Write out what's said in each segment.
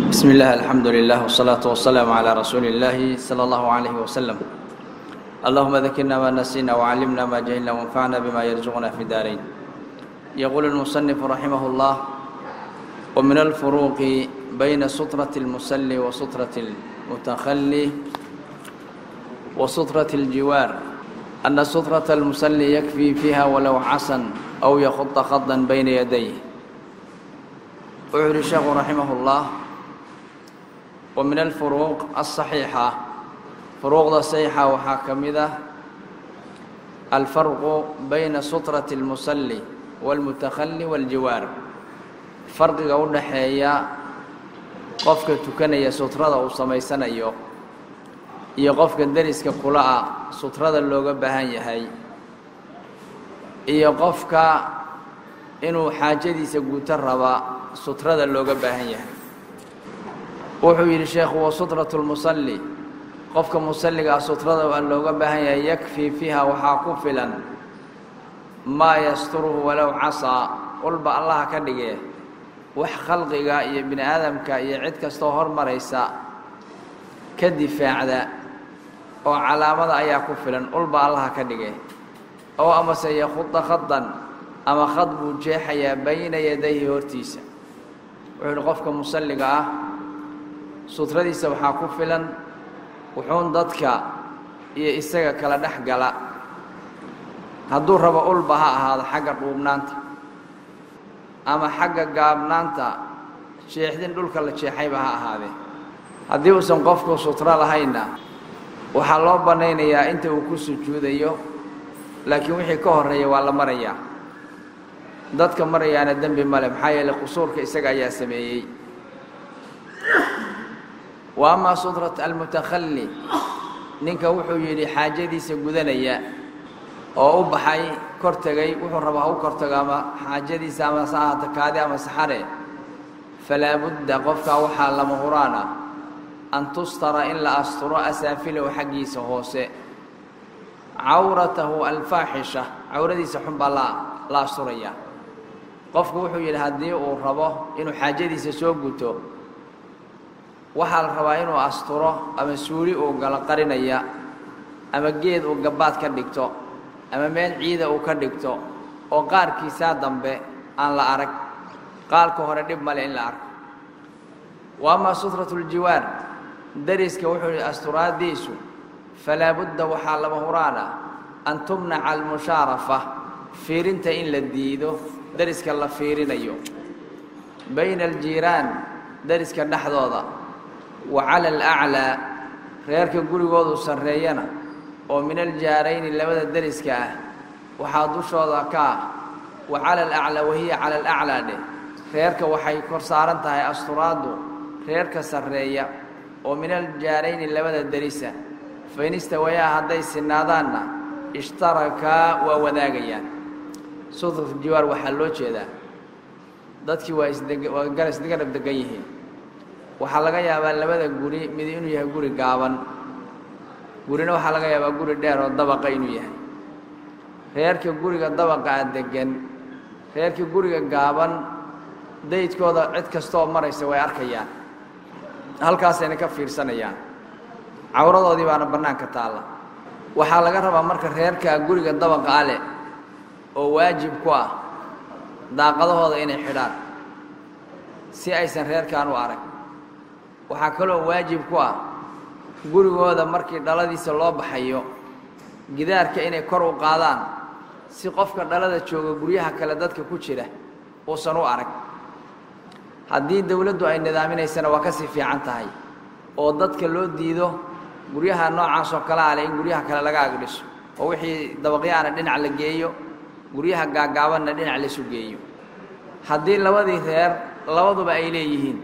بسم الله الحمد لله والصلاة والسلام على رسول الله صلى الله عليه وسلم اللهم ذكرنا ما نسينا وعلمنا ما جهلنا وانفعنا بما يرزقنا في الدارين يقول المصنف رحمه الله ومن الفروق بين سطرة المسلي وسطرة المتخلي وسطرة الجوار أن سطرة المسلي يكفي فيها ولو عصا أو يخط خطا بين يديه وعلي الشيخ رحمه الله ومن الفروق الصحيحة فروق الصحيحة وحاكمدة الفرق بين سطرة المسلي والمتخلي والجوار farqiga u dhaxeeya qofka tukanaya sutrada uu samaysanayo iyo qofka deriska kula ah sutrada looga baahan yahay iyo qofka inuu xaajadiisa guto raba sutrada looga baahan yahay wuxuu yidhi sheekhu wa sutratu lmusalli qofka musalligaa sutrada looga baahan yahay yakfii fiiha waxaa ku filan maa yasturuhu walow casaa walba allaha ka dhige wax khalqiga iyo bini aadamka iyo cid kastoo hormaraysa ka difaacda oo calaamada ayaa ku filan ulba allaha ka dhige oo amase yakhuda khadan ama khad buu jeexayaa bayna yadayhi hortiisa wuxuu yidhi qofka musalliga ah sutradiisa waxaa ku filan wuxuun dadka iyo isaga kala dhex gala hadduu rabo ulba ha ahaado xagga dhuubnaanta ama xagga gaabnaanta jeexdin dhulka la jeexayba ha ahaadee haddii uusan qofku sutro lahaynna waxaa loo bannaynayaa inta uu ku sujuudayo laakiin wixii ka horreeya waa la marayaa dadka marayaana dembi male maxaa yeeley qusuurka isaga ayaa sameeyey wa amaa sutrat almutakhalli ninka wuxuu yidhi xaajadiisa gudanaya oo u baxay kor tegay wuxuu rabaa ha u kor tago ama xaajadiisa ama saahata kaadi ama saxare falaa budda qofkaa waxaa lama huraan ah an tustara in la asturo asaafilahu xaggiisa hoose cawratahu alfaaxisha cawradiisa xun baa la la asturayaa qofku wuxuu yidhi haddii uu rabo inuu xaajadiisa soo guto waxaa la rabaa inuu asturo ama suuli uu galo qarinaya ama geed uu gabbaad ka dhigto ama meel ciida uu ka dhigto oo qaarkiisaa dambe aan la arag qaalka hore dhib male in la arko wa amaa sutratu ljiwaar deriska wuxuu yidhi asturaadiisu falaa budda waxaa lama huraan ah an tumnaca almushaarafa fiirinta in la diido deriska la fiirinayo bayna aljiiraan deriska dhexdooda wa cala alaclaa reerka gurigoodu sarreeyana oo min aljaarayni labada deriska ah waxaa dushooda ka ah wa cala alaclaa wahiya cala alaclaa dheh reerka waxay kor saaran tahay asturaaddu reerka sarreeya oo min aljaarayni labada derisa fain istawayaa hadday sinaadaanna ishtarakaa waa wadaagayaan sutratu jiwaar waxaa loo jeedaa dadkii waa isdeg waa gar isgarab degan yihiin waxaa laga yaabaa labada guri mid inuu yahay guri gaaban gurina waxaa laga yaabaa guri dheer oo dabaqa inuu yahay reerka guriga dabaqa a deggan reerka guriga gaaban daydkooda cid kastooo maraysa way arkayaan halkaasayna ka fiirsanayaan cawradoodii baana bannaanka taalla waxaa laga rabaa marka reerka guriga dabaqa a leh oo waajib ku ah daaqadahooda inay xidhaan si aysan reerkan u arag waxaa kaloo waajib ku ah gurigooda markii dhaladiisa loo baxayo gidaarka inay kor u qaadaan si qofka dhalada jooga guryaha kale dadka ku jira uusan u arag haddii dowladdu ay nidaaminaysana waa ka sii fiican tahay oo dadka loo diido guryaha noocaas oo kale ale in guryaha kale laga agdhiso oo wixii dabaqyaana dhinac la geeyo guryaha gaagaabanna dhinac laisu geeyo haddii labadii reer labaduba ay leeyihiin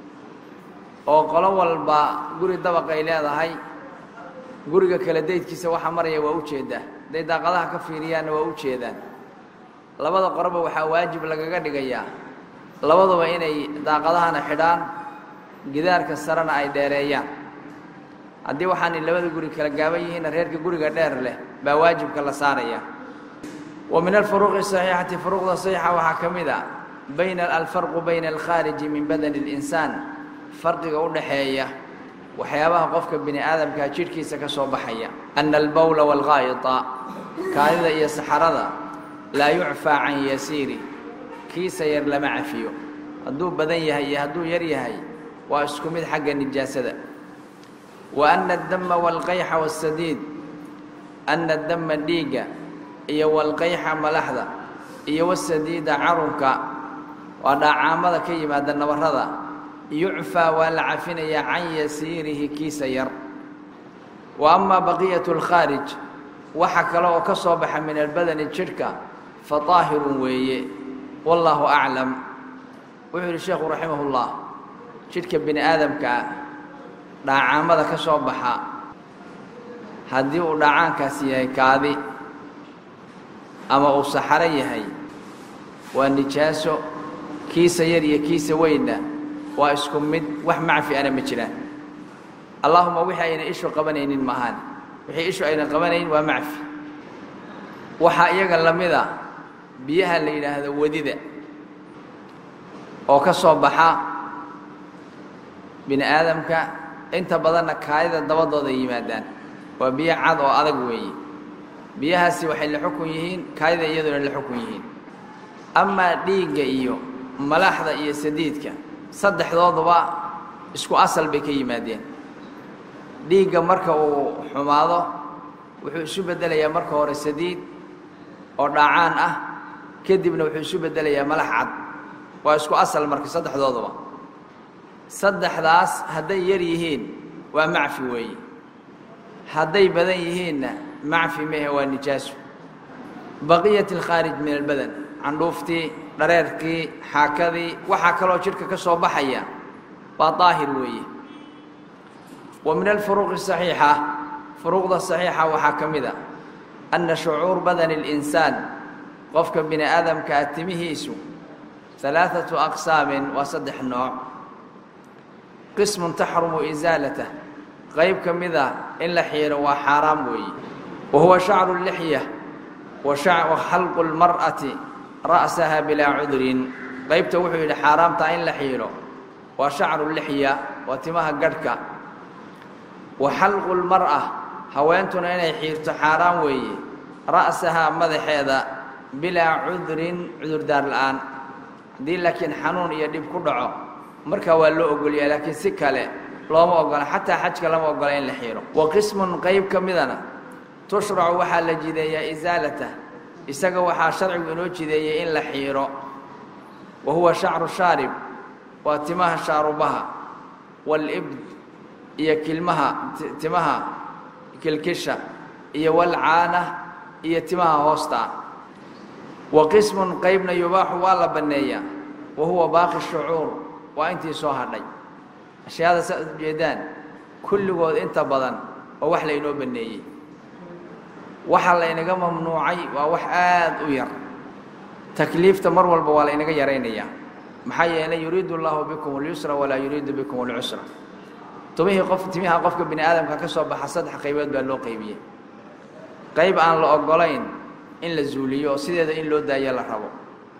oo qolo walba guri dabaq ay leedahay guriga kale daydkiisa waxa maraya waa u jeedaa hadday daaqadaha ka fiiriyaanna waa u jeedaan labada qoroba waxaa waajib lagaga dhigayaa labaduba inay daaqadahana xidhaan gidaarka sarena ay dheereeyaan haddii waxaanay labada guri kala gaaban yihiinna reerka guriga dheer leh baa waajibka la saaraya wa min alfuruuqi saxiixati furuuqda saxiixa waxaa ka mid a bayna alfarqu bayna alkhaariji min badani اlinsaan farqiga u dhaxeeya waxyaabaha qofka bini aadamkaa jidhkiisa ka soo baxaya ana albowla waalgaa'ita kaadida iyo saxarada laa yucfaa can yasiiri kiisa yar lama cafiyo hadduu badan yahay iyo hadduu yar yahay waa isku mid xagga nijaasada wa ana addama waalqayxa waasadiid ana addama dhiigga iyo walqayxa malaxda iyo wasadiida carunka waa dhaacaamada ka yimaada nabarrada yucfaa waa la cafinayaa can yasiirihi kiisa yar wa amaa baqiyatu alkhaarij waxa kale oo ka soo baxa min albadani jidhka fa daahirun weeye wallaahu aclam wuxuu yidhi sheekhu raximahullah jidhka bini aadamkaa dhaacaamada ka soo baxa haddii uu dhaacaankaasi yahay kaadi ama uu saxaro yahay waa nijaaso kiisa yar iyo kiisa weynna waa isku mid wax macfi ana ma jiraan allaahuma wixii ayna ishu qabanaynin maahaan wixii ishu ayna qabanayn waa macfi waxaa iyaga la mida biyaha la yidhaahdo wadida oo ka soo baxa bini aadamka inta badanna kaadida dabadooda yimaadaan waa biyo cad oo adag weeye biyahaasi waxay la xukun yihiin kaadida iyaduna la xukun yihiin amaa dhiigga iyo malaxda iyo sadiidka saddexdooduba isku asal bay ka yimaadeen dhiigga marka uu xumaado wuxuu isu beddelayaa marka hore sadiid oo dhaacaan ah kadibna wuxuu isu beddelayaa malax cad waa isku asal marka saddexdooduba saddexdaas hadday yar yihiin waa macfi weeye hadday badan yihiinna macfi mehe waa nijaaso baqiyat alkhaarij min albadan candhuuftii dhareerkii xaakadii waxaa kaloo jidhka ka soo baxaya waa daahir weeye wa min alfuruuqi saxiixa furuuqda saxiixa waxaa ka mid a anna shucuur badani اlinsaan qofka bini aadamkaa timihiisu alaaثatu aqsaamin waa saddex nooc qismun taxrumu isaalatah qayb ka mida in la xiiro waa xaaraam weeye wa huwa shacru lixya wa xalqu اlmar'ati ra'saha bilaa cudrin qaybta wuxuu yidhi xaaraamtaa in la xiiro waa shacru lixya waa timaha gadhka wa xalqu lmar'a haweentuna inay xiirto xaaraan weeye ra'sahaa madaxeeda bilaa cudrin cudurdaar la'aan haddii laakiin xanuun iyo dhib ku dhaco markaa waa loo ogolyaa laakiin si kale looma ogola xataa xajka lama ogola in la xiiro wa qismun qayb ka midana tushracu waxaa la jideeyaa isaalatah isaga waxaa sharcigu inoo jideeyey in la xiiro wa huwa shacru shaarib waa timaha shaarubaha waalibd iyo kilmaha timaha kilkisha iyo walcaana iyo timaha hoosta wa qismun qaybna yubaaxu waa la banneeyaa wa huwa baaqi shucuur waa intii soo hadhay ashyaada saad ujeedaan kulligood inta badan oo wax laynoo banneeyey waxa laynaga mamnuucay waa wax aad u yar takliifta mar walba waa laynaga yaraynayaa maxaa yeelay yuriidu allahu bikum اlyusra walaa yuriidu bikum اlcusra tumihii qof timiha qofka bini aadamka ka soo baxa saddex qaybood baa loo qaybiyey qayb aan la ogolayn in la zuuliyo oo sideeda in loo daayo la rabo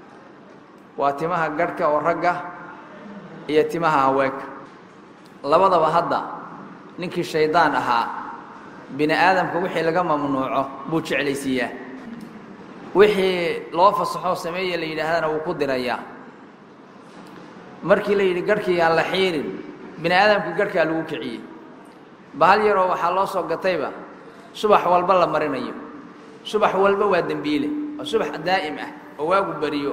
waa timaha garhka oo ragga iyo timaha haweenka labadaba hadda ninkii shaydaan ahaa bini aadamka wixii laga mamnuuco buu jeclaysiiyaa wixii loo fasaxoo sameeye la yidhaahdana wuu ku dirayaa markii la yidhi garhkii aan la xiirin bini aadamkii garhkaa lagu kiciyey bahal yaroo waxaa loo soo gatayba subax walba la marinayo subax walba waa dembiile oo subax daa'im ah oo waagu beriyo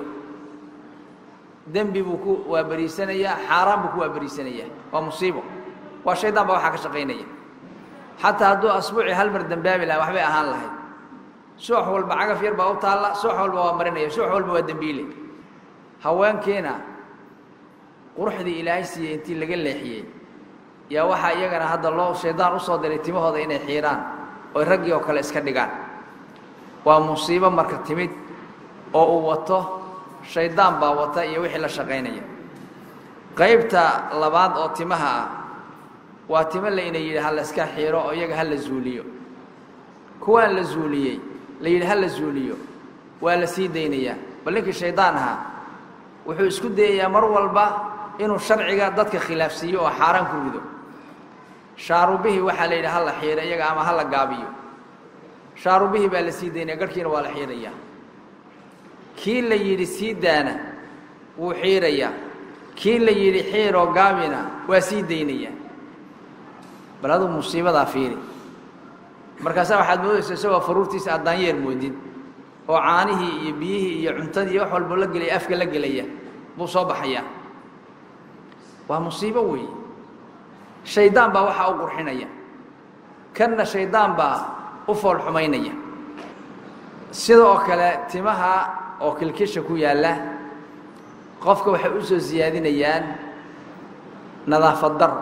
dembi buu ku waaberiisanayaa xaaraan buu ku waaberiisanayaa waa musiibo waa shaydaan baa waxaa ka shaqaynaya xataa hadduu asbuucii hal mar dembaabi lahaa waxbay ahaan lahayd subax walba cagaf yar baa u taalla subax walba waa marinaya subax walba waa dembiile haweenkiina quruxdii ilaahay siiyey intii laga leexiyey yaa waxaa iyagana hadda loo shaydaan u soo diray timahooda inay xiiraan oy raggii oo kale iska dhigaan waa musiibo marka timid oo uu wato shaydaan baa wata iyo wixii la shaqaynaya qaybta labaad oo timaha ah waa timo layna yidhi ha la iska xiiro oo iyaga ha la zuuliyo kuwaan la zuuliyey la yidhi ha la zuuliyo waa la sii daynayaa bal ninkii shaydaan ahaa wuxuu isku dayayaa mar walba inuu sharciga dadka khilaafsiiyo oo xaaraan ku rido shaarubihii waxaa la yidhi ha la xiiro iyaga ama ha la gaabiyo shaarubihii baa la sii daynaya garhkiina waa la xiirayaa kii la yidhi sii daana wuu xiirayaa kii la yidhi xiiroo gaabina waa sii daynaya bal aduu musiibadaa fiiri markaasaa waxaad moodaysa isagoo faruurtiisa aad daanyeer moodid oo caanihii iyo biyihii iyo cuntadii iyo wax walbo la gelaya afka la gelaya buu soo baxayaa waa musiibo weeye shaydaan baa waxaa u qurxinaya kanna shaydaan baa u fool xumaynaya sida oo kale timaha oo kilkisha ku yaalla qofka waxay u soo siyaadinayaan nadaafad daro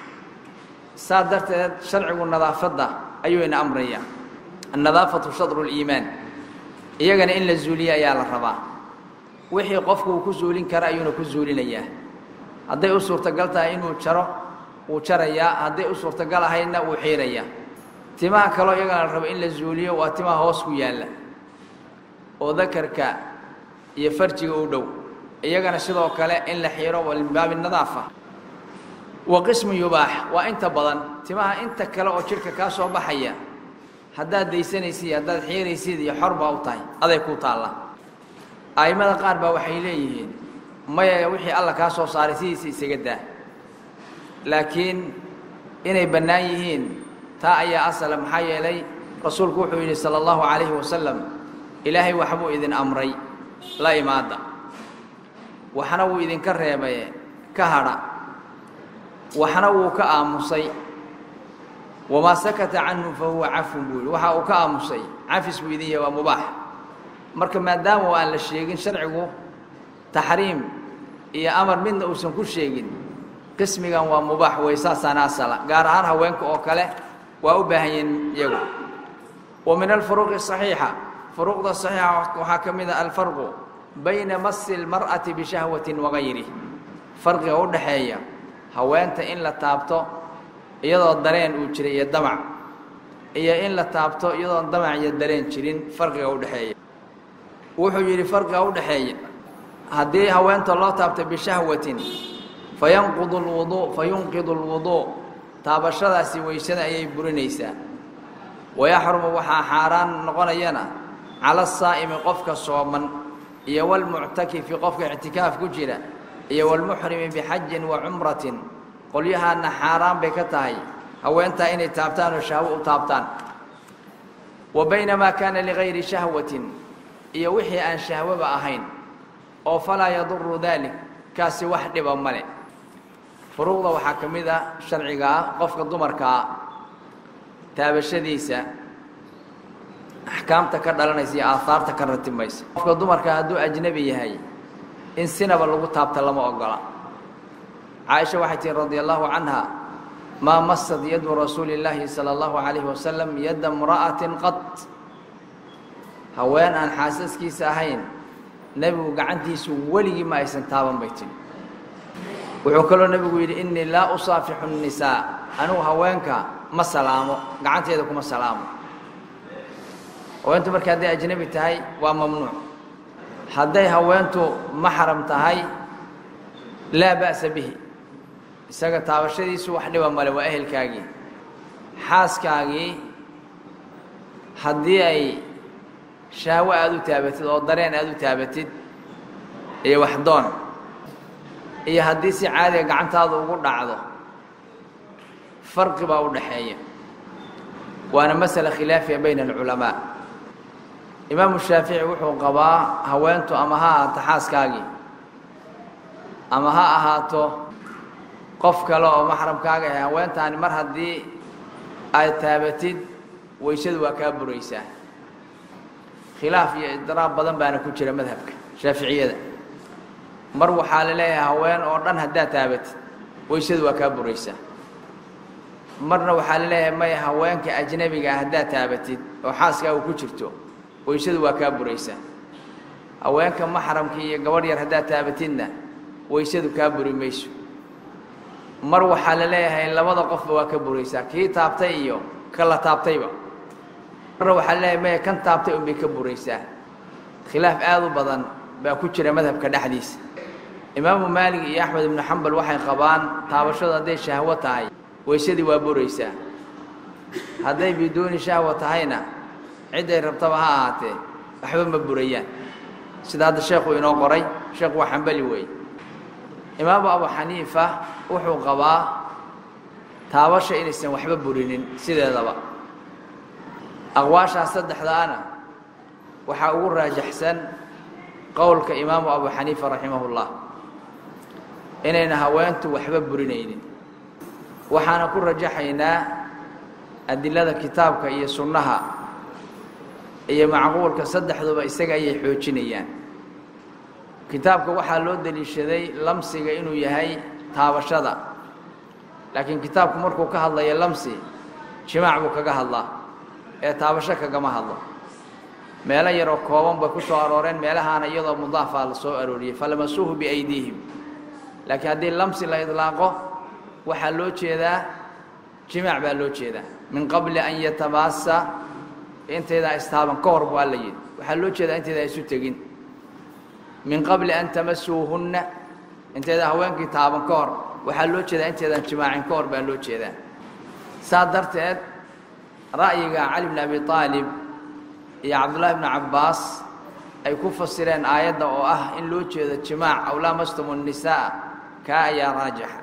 saa darteed sharcigu nadaafadda ayuu ina amraya annadaafatu shadru liimaan iyagana in la zuuliya ayaa la rabaa wixii qofku uu ku zuulin kara ayuuna ku zuulinayaa hadday u suurtagal tahay inuu jaro wuu jarayaa hadday u suurtagal ahaydna wuu xiirayaa timaha kaloo iyagana la rabo in la zuuliyo waa timaha hoos ku yaalla oo dakarka iyo farjiga u dhow iyagana sidoo kale in la xiiro min baabi nadaafa wa qismu yubaax waa inta badan timaha inta kale oo jidhka kaa soo baxaya haddaad daysanaysid iyo haddaad xiiraysid iyo xor baa u tahay aday ku taalla a'immada qaar baa waxay leeyihiin maya wixii alla kaa soo saaray sidiisa isaga daa laakiin inay bannaan yihiin taa ayaa asala maxaa yeelay rasuulku wuxuu yidhi sala allahu calayhi wasalam ilaahay waxbuu idin amray la imaada waxna wuu idinka reebay ka hadha waxna wuu ka aamusay wamaa sakata canhu fa huwa cafun buu yidhi waxa uu ka aamusay cafis buu idin yahay waa mubaax marka maadaama aan la sheegin sharcigu taxriim iyo amar midna uusan ku sheegin qismigan waa mubaax wey saasaana asala gaar ahaan haweenka oo kale waa u baahan yihiin iyagu wa min alfuruqi saxiixa furuuqda saxiixa waxaa ka mid a alfarqu bayna masi اlmar'ati bishahwatin wagayrih farqiga u dhaxeeya haweenta in la taabto iyadoo dareen uu jiray iyo damac iyo in la taabto iyadoon damac iyo dareen jirin farqiga u dhexeeya wuxuu yidhi farqiga u dhexeeya haddii haweenta loo taabto bishahwatin fayanqudu lwuduu fayunqidu lwuduu taabashadaasi weysada ayay burinaysaa wayaxrumu waxaa xaaraan noqonayana cala asaa'imi qofka sooman iyo walmuctakifi qofka ictikaaf ku jira iyo walmuxrimi bixajin wa cumratin qolyahaana xaaraan bay ka tahay haweentaa inay taabtaan oo shahwo u taabtaan wa baynamaa kaana ligayri shahwatin iyo wixii aan shahwoba ahayn oo falaa yaduru daalik kaasi wax dhiba male furuuqda waxaa ka mid a sharciga ah qofka dumarkaa taabashadiisa axkaamta ka dhalanaysa iyo aahaarta ka ratimaysa qofka dumarkaa hadduu ajnebi yahay in sinaba lagu taabta lama ogola caaisha waxay tihi radi allahu canha maa masad yadu rasuuli اllaahi salى اllahu calayhi wasalam yadda imra'atin qad haween aan xaasaskiisa ahayn nebigu gacantiisu weligii ma aysan taaban bay tihi wuxuu kaloo nebigu yidhi innii laa usaafixu الnisaa anigu haweenka ma salaamo gacanteeda kuma salaamo haweentu marka hadday ajnebi tahay waa mamnuuc hadday haweentu maxram tahay laa ba'sa bihi isaga taabashadiisu wax dhiba male waa ehelkaagii xaaskaagii haddii ay shahwo aada u taabatid oo dareen aada u taabatid iyo waxdoon iyo haddii si caadiga gacantaada ugu dhacdo farqi baa u dhaxeeya waana masala khilaafiya bayna alculamaa imaamu shaafici wuxuu qabaa haweentu ama ha ahaato xaaskaagii ama ha ahaato qof kale oo maxramkaaga ahay haweentaani mar haddii aad taabatid weysadu waa kaa buraysaa khilaaf iyo idraab badan baana ku jira madhabka shaaficiyada mar waxaa la leeyahay haween oo dhan haddaad taabatid weysadu waa kaa buraysaa marna waxaa la leeyahay maya haweenka ajnebiga ah haddaad taabatid oo xaaskaagu ku jirto weysadu waa kaa buraysaa haweenka maxramka iyo gabadh yar haddaad taabatidna weysadu kaa buri mayso mar waxaa la leeyahay labada qofba waa ka buraysaa kii taabtay iyo ka la taabtayba marna waxaa la leeyahay maya kan taabtay unbay ka buraysaa khilaaf aada u badan baa ku jira madhabka dhexdiisa imaamu maalig iyo axmed ibnu xambal waxay qabaan taabashadu hadday shahwo tahay weysadii waa buraysaa hadday biduuni shahwa tahayna cidday rabtaba ha ahaatee waxba ma burayaan sida hadda sheekhu inoo qoray sheekhu waa xambali weeye imaamu abu xaniifa wuxuu qabaa taabasha inaysan waxba burinin sideedaba aqwaashaas saddexdaana waxaa ugu raajaxsan qowlka imaamu abu xaniifa raximahullah inayna haweentu waxba burinaynin waxaana ku rajaxaynaa adilada kitaabka iyo sunnaha iyo macquulka saddexduba isaga ayay xoojinayaan kitaabka waxaa loo deliishaday lamsiga inuu yahay taabashada laakiin kitaabku markuu ka hadlayo lamsi jimaac buu kaga hadlaa ee taabasho kagama hadlo meelo yaroo kooban bay ku soo arooreen meelahaana iyadoo mudaafaa la soo arooriyey falamasuuhu biaydiihim laakiin haddii lamsi la idlaaqo waxaa loo jeedaa jimaac baa loo jeedaa min qabli an yatabaasa intaydaa istaaban ka hor bu alla yidhi waxaa loo jeedaa intaydaa isu tegin min qabli an tamasuuhunna intaydaa haweenkii taaban ka hor waxaa loo jeedaa inteedaan jimaacin ka hor baa loo jeedaa saa darteed ra'yiga cali bn abi aalib iyo cabdullaahi bnu cabbaas ay ku fasireen aayadda oo ah in loo jeedo jimaac aw laamastum الnisaa kaa ayaa raajixa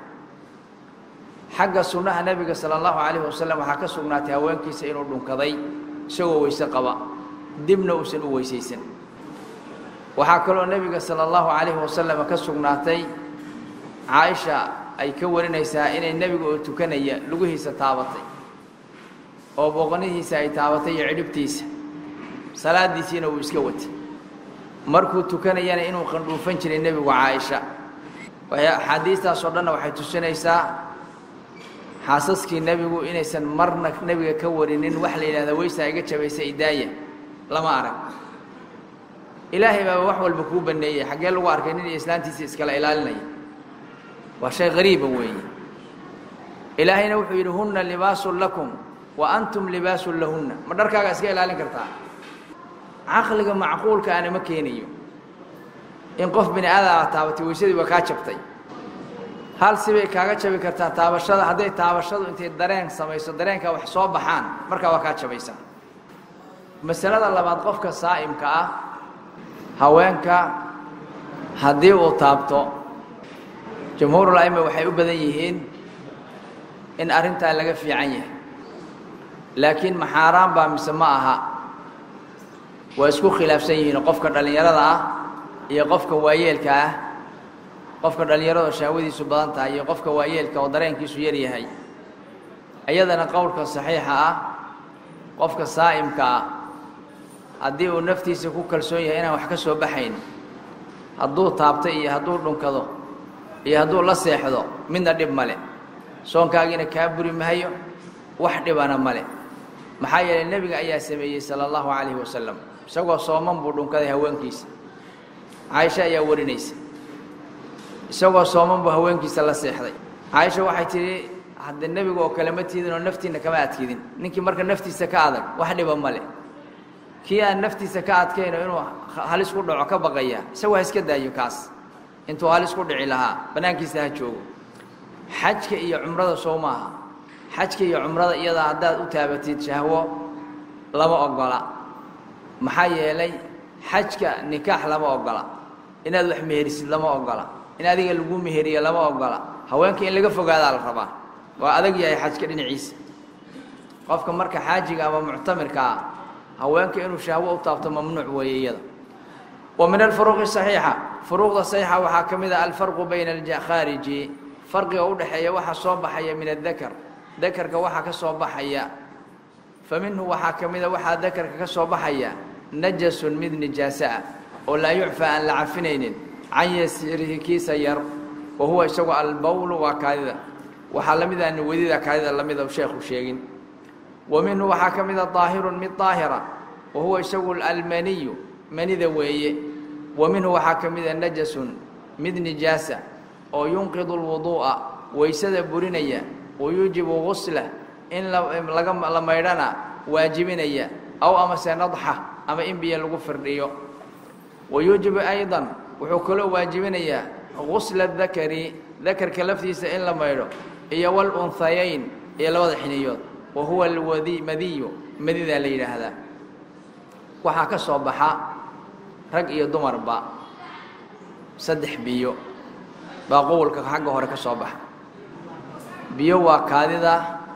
xagga sunnaha nebiga sala allahu calayhi wasalam waxaa ka sugnaatay haweenkiisa inuu dhunkaday isagoo weyse qaba dibna uusan u weysaysan waxaa kaloo nebiga sala allahu calayhi wasalam ka sugnaatay caaisha ay ka warinaysaa inay nebiga oo tukanaya lugihiisa taabatay oo booqanihiisa ay taabatay iyo cidhibtiisa salaadiisiina uu iska watay markuu tukanayana inuu qandhuufan jiray nebigu caaisha axaadiistaasoo dhanna waxay tusinaysaa xaasaskii nebigu inaysan marna nebiga ka warinin wax la yidhahda weysaa iga jabaysa idaaya lama arag ilaahay baaba wax walba kuu baneeyey xaggee lagu arkay nin iyo islaantiisa iskala ilaalinaya waa shay qariiba weeye ilaahayna wuxuu yidhi hunna libaasun lakum wa antum libaasun lahunna ma dharkaaga iska ilaalin kartaa caqliga macquulka ana ma keenayo in qof bini aadama taabatay weysadii waa kaa jabtay hal sibay kaaga jabi kartaa taabashada hadday taabashadu intay dareen samayso dareenka wax soo baxaan markaa waa kaa jabaysaa masalada labaad qofka saa'imka ah haweenka haddii uu taabto jamhuurul a'ima waxay u badan yihiin in arrintaa laga fiican yahay laakiin maxaaraan baa mise ma aha waa isku khilaafsan yihiin qofka dhallinyarada ah iyo qofka waayeelka ah qofka dhallinyarada oo shahwadiisu badan tahay iyo qofka waayeelka oo dareenkiisu yar yahay iyadana qowlka saxiixa ah qofka saa'imka ah haddii uu naftiisa ku kalsoon yahay inaan wax ka soo baxayn hadduu taabto iyo hadduu dhunkado iyo hadduu la seexdo midna dhib male soonkaagiina kaa buri mahayo wax dhibana male maxaa yeelay nebiga ayaa sameeyey sala allahu calayhi wasalam isagoo sooman buu dhunkaday haweenkiisa caaisha ayaa warinaysa isagoo sooman buu haweenkiisa la seexday caaisha waxay tidhi hadde nebiga oo kale ma tiidin oo naftiinna kama adkidin ninkii marka naftiisa ka adag wax dhiba male kii aan naftiisa ka adkayno inuu halis ku dhaco ka baqaya isagu ha iska daayo kaas intuu halis ku dhici lahaa bannaankiisa ha joogo xajka iyo cumrada soo maaha xajka iyo cumrada iyadaa haddaad u taabatid shahwo lama ogola maxaa yeelay xajka nikaax lama ogola inaad wax meherisid lama ogola in adiga lagu meheriyo lama ogola haweenka in laga fogaadaa la rabaa waa adag yahay xajka dhinaciisa qofka marka xaajiga ama muctamirka ah haweenka inuu shahwo u taabto mamnuuc weeye iyada wa min alfuruuqi saxiixa furuuqda saxiixa waxaa ka mid ah alfarqu bayna alkhaariji farqiga u dhexeeya waxa soo baxaya min adakar dakarka waxaa ka soo baxaya fa minhu waxaa ka mida waxaa dakarka ka soo baxaya najasun mid nijaaso ah oo laa yucfaa aan la cafinaynin can yasiirihi kiisa yar wa huwa isagu albawlu waa kaadida waxaa la mid ah wadida kaadida lamida sheekhu sheegin wa minhu waxaa ka mida daahirun mid daahira wa huwa isagu almaniyu manida weeye wa minhu waxaa ka mida najasun mid nijaasa oo yunqidu lwuduu'a waysada burinaya wa yuujibu guslah in laga la maydhana waajibinaya aw amase nadxa ama in biyo lagu firdhiyo wa yuujibu aydan wuxuu kaloo waajibinayaa gusla dakari dakarka laftiisa in la maydho iyo walunhayayn iyo labada xiniyood wa huwa alwadi madiyu madidaa la yidhaahdaa waxaa ka soo baxa rag iyo dumarba saddex biyo baa qowlka xagga hore ka soo baxa biyo waa kaadida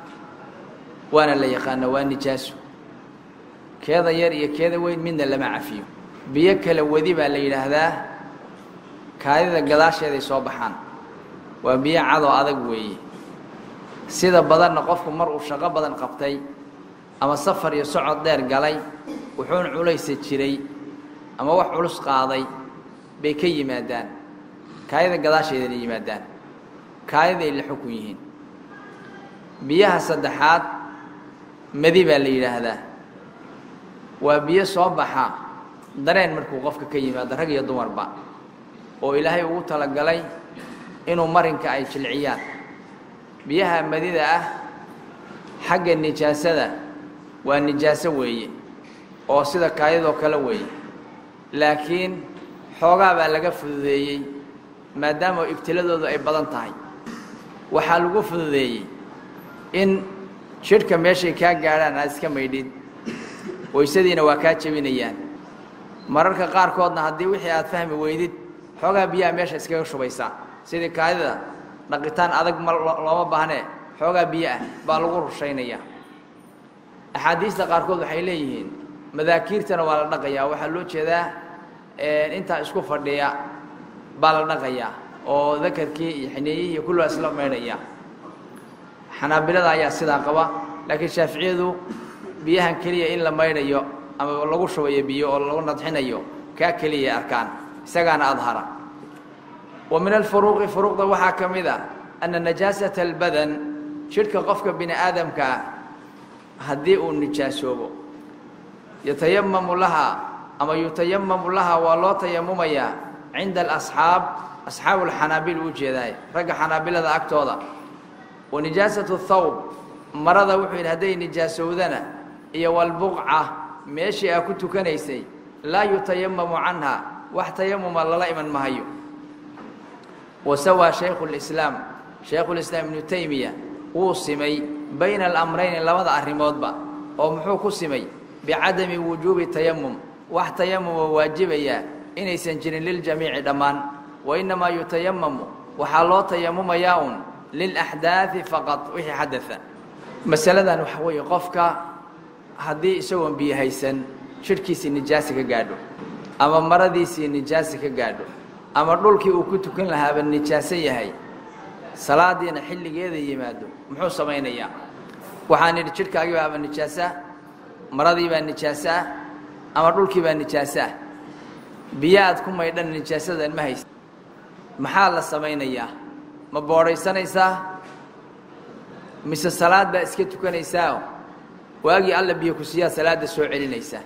waana la yaqaana waa nijaaso keeda yar iyo keeda weyn midna lama cafiyo biyo kala wadi baa la yidhaahdaa kaadida gadaasheeday soo baxaan waa biyo cadoo adag weeye sida badanna qofku mar uu shaqo badan qabtay ama safar iyo socod dheer galay wuxuuna culaysa jiray ama wax culus qaaday bay ka yimaadaan kaayada gadaasheedana yimaadaan kaayaday la xukun yihiin biyaha saddexaad madi baa la yidhaahdaa waa biyo soo baxa dareen markuu qofka ka yimaado rag iyo dumarba oo ilaahay ugu talagalay inuu marinka ay jilciyaan biyaha madida ah xagga nijaasada waa nijaaso weeye oo sida kaayadoo kale weeye laakiin xoogaa baa laga fududeeyey maadaama ibtiladoodu ay badan tahay waxaa lagu fududeeyey in jidhka meeshay kaa gaadhaan aad iska maydhid waysadiina waa kaa jebinayaan mararka qaarkoodna haddii wixii aad fahmi weydid xoogaa biyaha meesha iskaga shubaysaa sidii kaadida dhaqitaan adag ma looma baahnee xoogaa biyo ah baa lagu rushaynayaa axaadiista qaarkood waxay leeyihiin madaakiirtana waa la dhaqayaa waxaa loo jeedaa intaa isku fadhiya baa la dhaqayaa oo dakarkii iyo xineeyihii iyo kulligaa isla maydhaya xanaabilada ayaa sidaa qaba laakiin shaaficiyadu biyahan keliya in la maydhayo ama lagu shubayo biyo oo lagu nadxinayo kaa keliyay arkaan isagaana adhara wa min alfuruuqi furuuqda waxaa ka mid a anna najaasata albadan jidhka qofka bini aadamka ah haddii uu nijaasoobo yatayamamu lahaa ama yutayamamu lahaa waa loo tayamumayaa cinda alasxaab asxaabu alxanaabil u jeedaay ragga xanaabilada agtooda wa nijaasatu thawb marada wuxuu yidhi hadday nijaasowdana iyo walbuqca meeshii aa ku tukanaysay laa yutayamamu canha wax tayamuma lala iman mahayo wa sawaa shaykhu lislaam shaykhulislaam ibnu taymiya wuu simay bayna alamrayni labada arrimoodba oo muxuu ku simay bicadami wujuubi tayamum wax tayamuma waajibayaa inaysan jirin liljamiici dhammaan wa innamaa yutayamamu waxaa loo tayamumayaa un lilaxdaadi faqad wixii xadaa masaladan waxa weeye qofka haddii isagoon biyo haysan jidhkiisii nijaasi ka gaadho ama maradiisii nijaasi ka gaadho ama dhulkii uu ku tukan lahaaba nijaaso yahay salaadiina xilligeeda yimaado muxuu samaynayaa waxaan idhi jidhkaagii baaba nijaasoah maradii baa nijaaso ah ama dhulkii baa nijaaso ah biyo aad ku maydhan nijaasadan ma haysa maxaa la samaynayaa ma boodhaysanaysaa mise salaad baa iska tukanaysaao waagii alla biyo ku siiyaa salaadda soo celinaysaa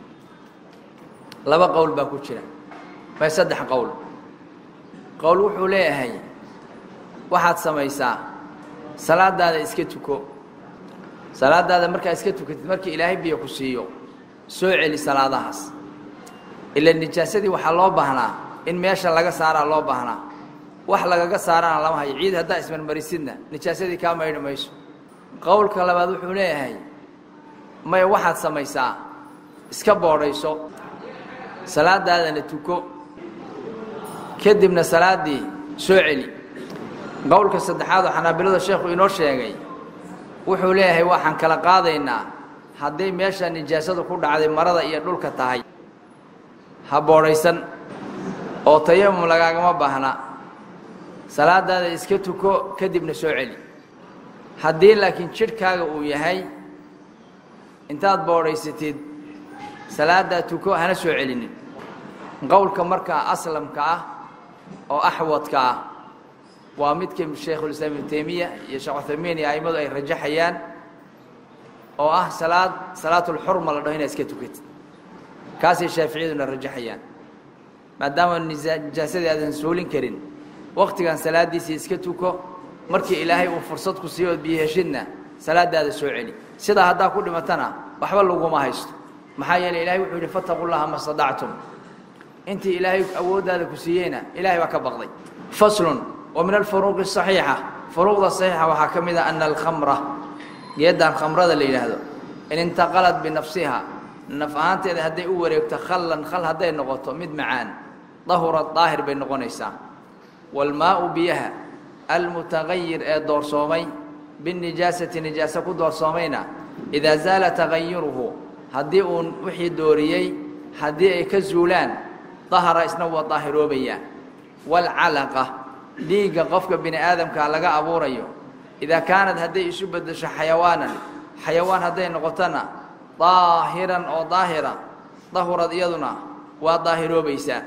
laba qowl baa ku jira may saddex qowl qowl wuxuu leeyahay waxaad samaysaa salaadaada iska tuko salaadaada markaa iska tukatid markii ilaahay biyo ku siiyo soo celi salaadahaas ila nijaasadii waxaa loo baahnaa in meesha laga saaraa loo baahnaa wax lagaga saarana lama hayo ciid haddaa ismarmarisidna nijaasadii kaa maydhi mayso qowlka labaad wuxuu leeyahay maya waxaad samaysaa iska boodhayso salaadaadana tuko kadibna salaaddii soo celi qowlka saddexaad oo xanaabilada sheekhu inoo sheegay wuxuu leeyahay waxaan kala qaadaynaa hadday meesha nijaasadu ku dhacday marada iyo dhulka tahay ha boodhaysan oo tayamum lagaagama baahna salaadaada iska tuko kadibna soo celi haddii laakiin jidhkaaga uu yahay intaad boodhaysatid salaaddaa tuko hana soo celinin qowlka markaa aslamka ah oo axwadka ah waa midka shaykhulislaam ibnu taymiya iyo sheekh cuthaymiin iyo a'immadu ay rajaxayaan oo ah salaad salaatulxurma la dhaho inaad iska tukatid kaasay shaaficiyaduna rajaxayaan maadaama nijaasadii aadan suulin karin waktigan salaaddiisii iska tuko markii ilaahay uu fursad ku siiyo ood biyo heshidna salaadaada soo celi sidaa haddaa ku dhimatana waxba laguma haysto maxaa yeeley ilahay wuxuu yidhi fattaqu llaha ma stadactum intii ilaahay awooddaada ku siiyeyna ilahay baa ka baqday faslun wa min alfuruuqi asaxiixa furuuqda saxiixa waxaa ka mid ah ana alkhamra geeddan khamrada la yidhaahdo in intaqalad binafsiha naf ahaanteeda hadday u wareegto khallan khal hadday noqoto mid macaan dahurad daahir bay noqonaysaa waalmaau biyaha almutagayir ee doorsoomay binnijaasati nijaaso ku doorsoomayna idaa zaala tagayuruhu haddii uu wixii dooriyey haddii ay ka zuulaan dahara isna waa daahiroobayaa waalcalaqa dhiigga qofka bini aadamkaa laga abuurayo idaa kaanad hadday isu beddesho xayawaanan xayawaan hadday noqotona daahiran oo daahira dahurad iyaduna waa daahiroobaysaa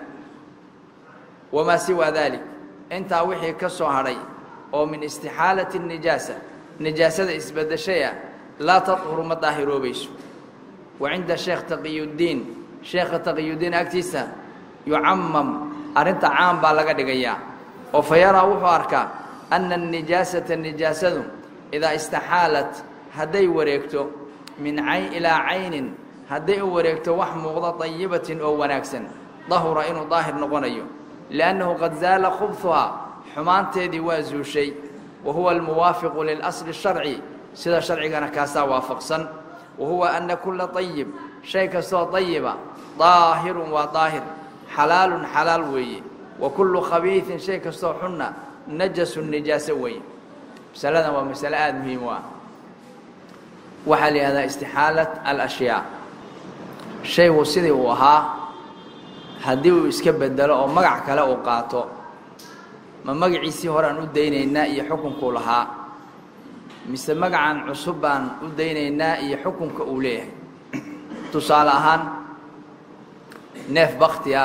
wamaa siwaa daalik intaa wixii ka soo hadhay oo min istixaalati nijaasa nijaasada isbeddeshaya laa tadhuru ma daahiroobayso wa cinda sheekh taqiyuddiin sheekha taqiyuddiin agtiisa yucamam arrinta caam baa laga dhigayaa oo fa yaraa wuxuu arkaa anna anijaasata nijaasadu idaa istaxaalat hadday wareegto min cayn ilaa caynin hadday u wareegto wax muuqda dayibatin oo wanaagsan dahura inuu daahir noqonayo liannahu qad zaala khubhuhaa xumaanteedii waa zuushay wa huwa almuwaafiqu lilasli sharci sida sharcigana kaasaa waafaqsan wa huwa anna kulla dayib shay kastoo dayiba daahirun waa daahir xalaalun xalaal weeye wa kullu khabiisin shay kastoo xunna najasun nijaaso weeye masaladan waa masale aada muhiim u ah waxaa la yihahdaa istixaalat alashyaa shaygu sidii uu ahaa haddii uu iska bedelo oo magac kale uu qaato ma magaciisii hore aan u daynaynaa iyo xukunkuu lahaa mise magacan cusub baan u daynaynaa iyo xukunka uu leeyahay tusaale ahaan neef baktiga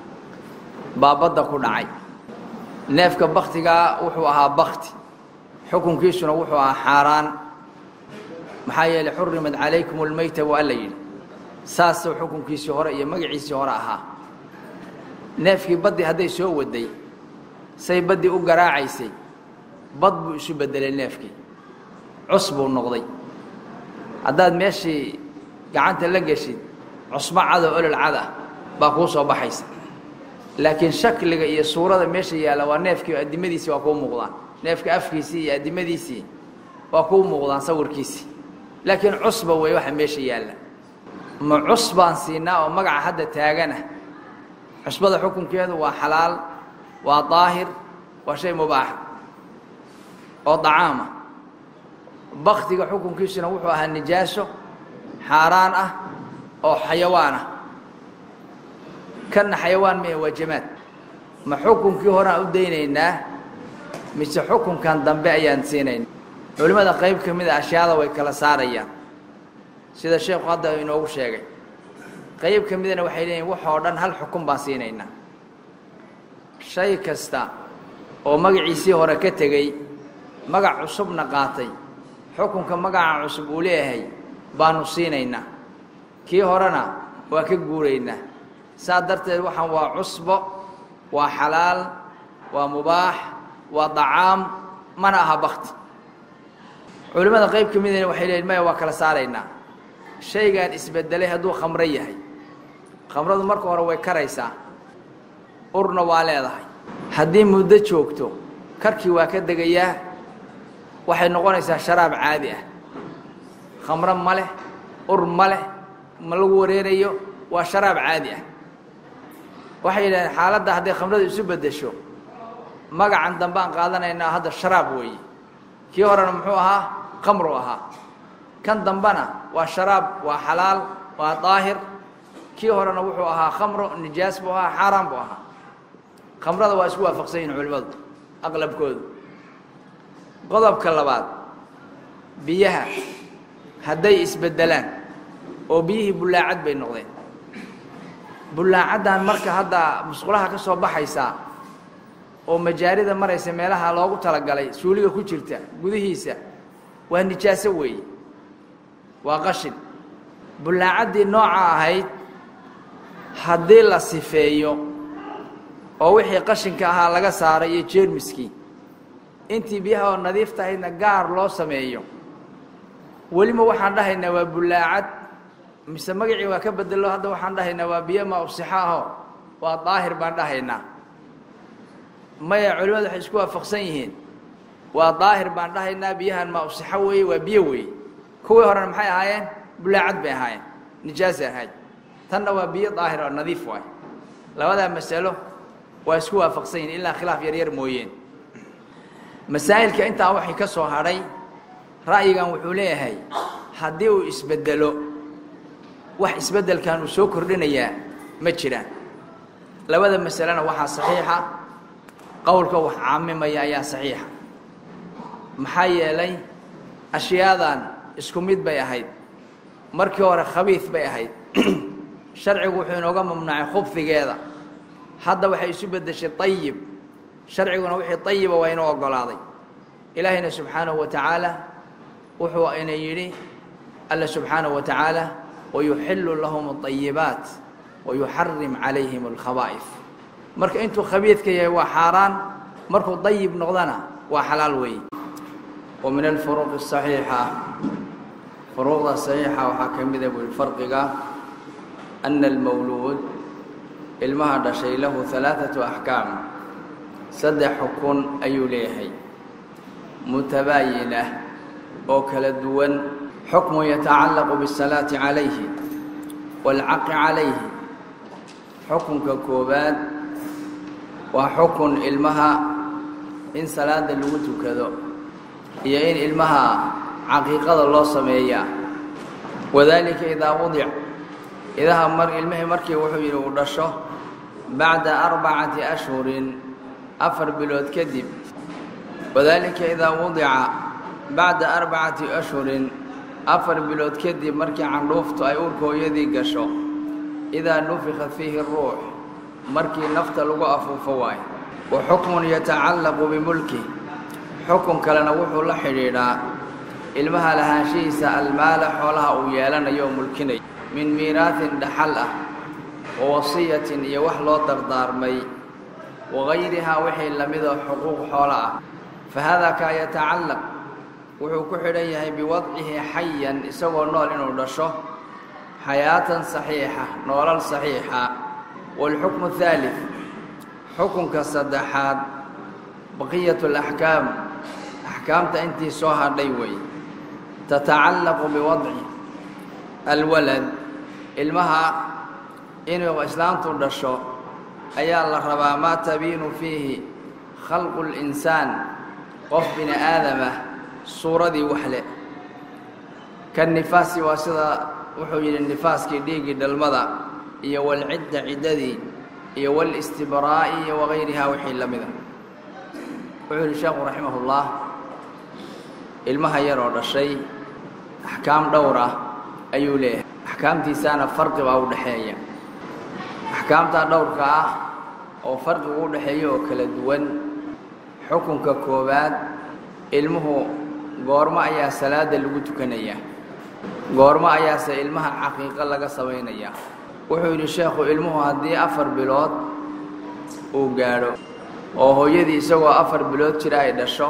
baa badda ku dhacay neefka baktigaa wuxuu ahaa bakti xukunkiisuna wuxuu ahaa xaaraan maxaa yeelay xurimat calaykum almeyta waa la yidhi saasuu xukunkiisii hore iyo magaciisii hore ahaa neefkii baddii hadday soo waday say baddii u garaacaysay bad buu isu beddelay neefkii cus buu noqday haddaad meeshii gacanta la geshid cusmo cado olol cad ah baa kuu soo baxaysa laakiin shakliga iyo suurada meesha yaalla waa neefkii addimadiisii waa kuu muuqdaan neefka afkiisii iyo addimadiisii waa kuu muuqdaan sawirkiisii laakiin cusba wey waxa meesha yaalla ma cus baan siinaa oo magaca hadda taagana cusbada xukunkeedu waa xalaal waa daahir waa shay mubaaxa oo dacaama baktiga xukunkiisuna wuxuu ahaa nijaaso xaaraan ah oo xayawaan ah kanna xayawaan mee waa jamaad ma xukunkii hore aan u daynaynaa mise xukunkan dambe ayaan siinayna culimmada qayb ka mida ashyaada way kala saarayaan sida sheekhu hadda inoogu sheegay qayb ka midana waxay leeyihin waxoo dhan hal xukun baan siinaynaa shay kasta oo magaciisii hore ka tegey magac cusubna qaatay xukunka magaca cusub uu leeyahay baanu siinaynaa kii horena waa ka guuraynaa saa darteed waxaan waa cusbo waa xalaal waa mubaax waa dacaam mana aha bakti culimmada qayb ka midana waxay leeyihin maya waa kala saaraynaa shaygaan isbedelay hadduu khamro yahay khamradu marka hore way karaysaa urna waa leedahay haddii muddo joogto karkii waa ka degayaa waxay noqonaysaa sharaab caadi ah khamro ma leh ur ma leh ma lagu wareerayo waa sharaab caadi ah waxay yidhahdeen xaaladda hadday khamradu isu beddesho magacan dambe aan qaadanaynaa hadda sharaab weeye kii horena muxuu ahaa khamru ahaa kan dambena waa sharaab waa xalaal waa daahir kii horena wuxuu ahaa khamro nijaas buu ahaa xaaraan buu ahaa khamrada waa isku waafaqsan yihin culimmadu aqlabkoodu qodobka labaad biyaha hadday isbeddelaan oo biyihii bullaacad bay noqdeen bullaacaddan marka hadda musqulaha ka soo baxaysaa oo majaarida maraysa meelaha loogu talagalay suuliga ku jirta gudihiisa waa nijaaso weeye waa qashin bullaacaddii nooca ahayd haddii la sifeeyo oo wixii qashinka ahaa laga saaray iyo jeermiskii intii biyaha oo nadiif tahaydna gaar loo sameeyo welima waxaan dhahaynaa waa bullaacad mise magacii waa ka bedelo hadda waxaan dhahaynaa waa biyo ma usixa aho waa daahir baan dhahaynaa maya culimmadu waxay isku waafaqsan yihiin waa daahir baan dhahaynaa biyahan maa usixo weeye waa biyo weeye kuwii horena maxay ahaayeen bulaacad bay ahaayeen nijaasay ahayd tanna waa biyo daahir oo nadiif waay labadaa masalo waa isku waafaqsan yihin ilaa khilaaf yar yar mooyeen masaa'ilka intaa waxay ka soo hadhay ra'yigan wuxuu leeyahay haddii uu isbeddelo wax isbeddelkan uu soo kordhinayaa ma jiraan labada masalena waxaa saxiixa qowlka wax caamimaya ayaa saxiixa maxaa yeelay ashyaadan isku mid bay ahayd markii hore khabiid bay ahayd sharcigu wuxuu inooga mamnuucay khubfigeeda hadda waxay isu beddeshay ayib sharciguna wixii ayiba waa inuu oggolaaday ilaahayna subxaanahu wa tacaala wuxuu ina yidhi alla subxaanahu wa tacaala wayuxillu lahum اطayibaat wayuxarim calayhim اlkhabaa'if marka intuu khabiidka yahay waa xaaraan markuu dayib noqdana waa xalaal weeye wa min alfuruuq الصaxiixa furuuqda saxiixa waxaa ka mida bui farqiga ana almawluud ilmaha dhashay lahu ثalaaثaةu axkaam saddex xukun ayuu leeyahay mutabaayinah oo kala duwan xukmu yatacallaqu biالsalaati calayhi wاlcaqi calayhi xukunka koowaad waa xukun ilmaha in salaada lagu tukado iyo in ilmaha caqiiqada loo sameeyaa wadalika idaa wudic idaha mar ilmihii markii wuxuu yidhi uu dhasho bacda arbacati ashhurin afar bilood kadib wadalika idaa wudica bacda arbacati ashhurin afar bilood kadib markii candhuuftu ay uurka hooyadii gasho idaa nufika fiihi ruux markii nafta lagu afuufo waayo wa xukmun yatacallaqu bimulki xukun kalena wuxuu la xidhiidhaa ilmaha lahaanshihiisa almaala xoolaha uu yeelanayo oo mulkinaya min miiraahin dhaxal ah wa wasiyatin iyo wax loo dardaarmay wagayrihaa wixii lamidoo xuquuq xoolo ah fa haadaa kaa yatacallaq wuxuu ku xidhan yahay biwadcihi xayan isagoo nool inuu dhasho xayaatan saxiixa noolal saxiixa waalxukmu haalid xukunka saddexaad baqiyatu alaxkaam axkaamta intii soo hadhay wey tatacallaqu biwadci alwalad ilmaha inuu islaantu dhasho ayaa la rabaa maa tabiinu fiihi khalqu linsaan qof bini aadamah suuradii waxle ka nifaasi waa sida wuxuu yidhi nifaaskii dhiiggii dhalmada iyo walcidda ciddadii iyo walistibraa'i iyo wagayrihaa wixii la mida wuxuu yidhi sheekhu raximahullah ilmaha yaroo dhashay axkaam dhowr ah ayuu leeyahay axkaamtiisaana farqi baa u dhexeeya axkaamtaa dhowrka ah oo farqigu u dhexeeya oo kala duwan xukunka koowaad ilmuhu goormo ayaa salaada lagu tukanayaa goormo ayaase ilmaha caqiiqo laga samaynayaa wuxuu yidhi sheekhu ilmuhu haddii afar bilood uu gaadho oo hooyadii isagoo afar bilood jira ay dhasho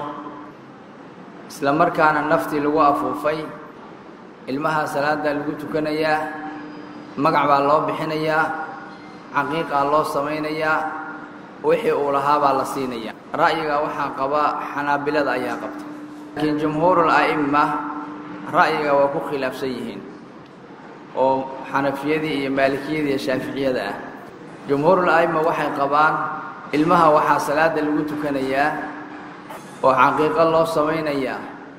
isla markaana naftii lagu afuufay ilmaha salaaddaa lagu tukanayaa magac baa loo bixinayaa caqiiqaa loo samaynayaa wixii uu lahaa baa la siinayaa ra'yiga waxaa qaba xanaabilada ayaa qabta laakiin jumhuurul a'imma ra'yiga waa ku khilaafsan yihiin oo xanafiyadii iyo maalikiyadii iyo shaaficiyada ah jumhuurul a'imma waxay qabaan ilmaha waxaa salaada lagu tukanayaa oo caqiiqo loo samaynayaa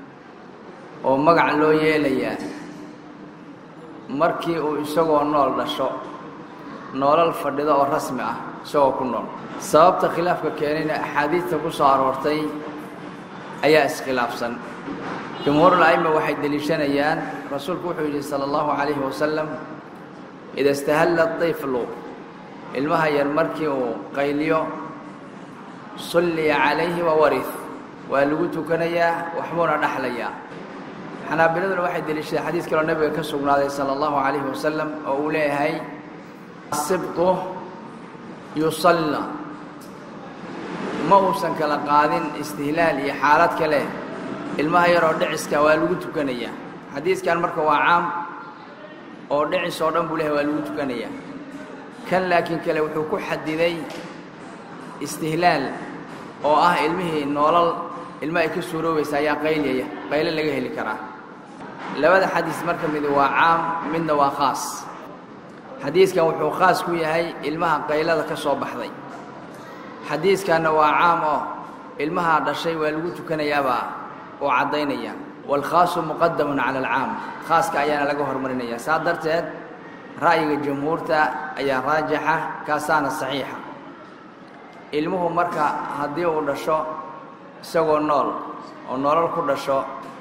oo magac loo yeelayaa markii uu isagoo nool dhasho noolal fadhido oo rasmi ah isagoo ku nool sababta khilaafka keenayna axaadiidta ku soo aroortay ayaa iskhilaafsan jumhuurul a'imma waxay deliishanayaan rasuulku wuxuu yidhi sala allahu calayhi wasalam ida istahalla طiflu ilmaha yar markii uu qayliyo sulliya calayhi wa warih waa lagu tukanayaa waxbuuna dhaxlayaa xanaabiladuna waxay deliishadeen xadiis kaloo nebiga ka sugnaaday sala allahu calayhi wasalam oo uu leeyahay sibtu yusalla ma uusan kala qaadin istihlaal iyo xaalad kale ilmaha yaroo dhiciska waa lagu tukanayaa xadiiskan marka waa caam oo dhicis oo dhan buu lehay waa lagu tukanayaa kan laakiin kale wuxuu ku xadiday istihlaal oo ah ilmihii noolal ilmo ay ka suuroobaysa ayaa qayliyaya qaylo laga heli karaa labada xadiis marka mid waa caam midna waa khaas xadiiskan wuxuu khaas ku yahay ilmaha qaylada ka soo baxday xadiiskanna waa caam oo ilmahaa dhashay waa lagu tukanayaabaa oo caddaynaya waalkhaasu muqadamun cala alcaam khaaska ayaana laga hormarinaya saa darteed ra'yiga jumhuurta ayaa raajixa kaasaana saxiixa ilmuhu marka haddii uu dhasho isagoo nool oo nolol ku dhasho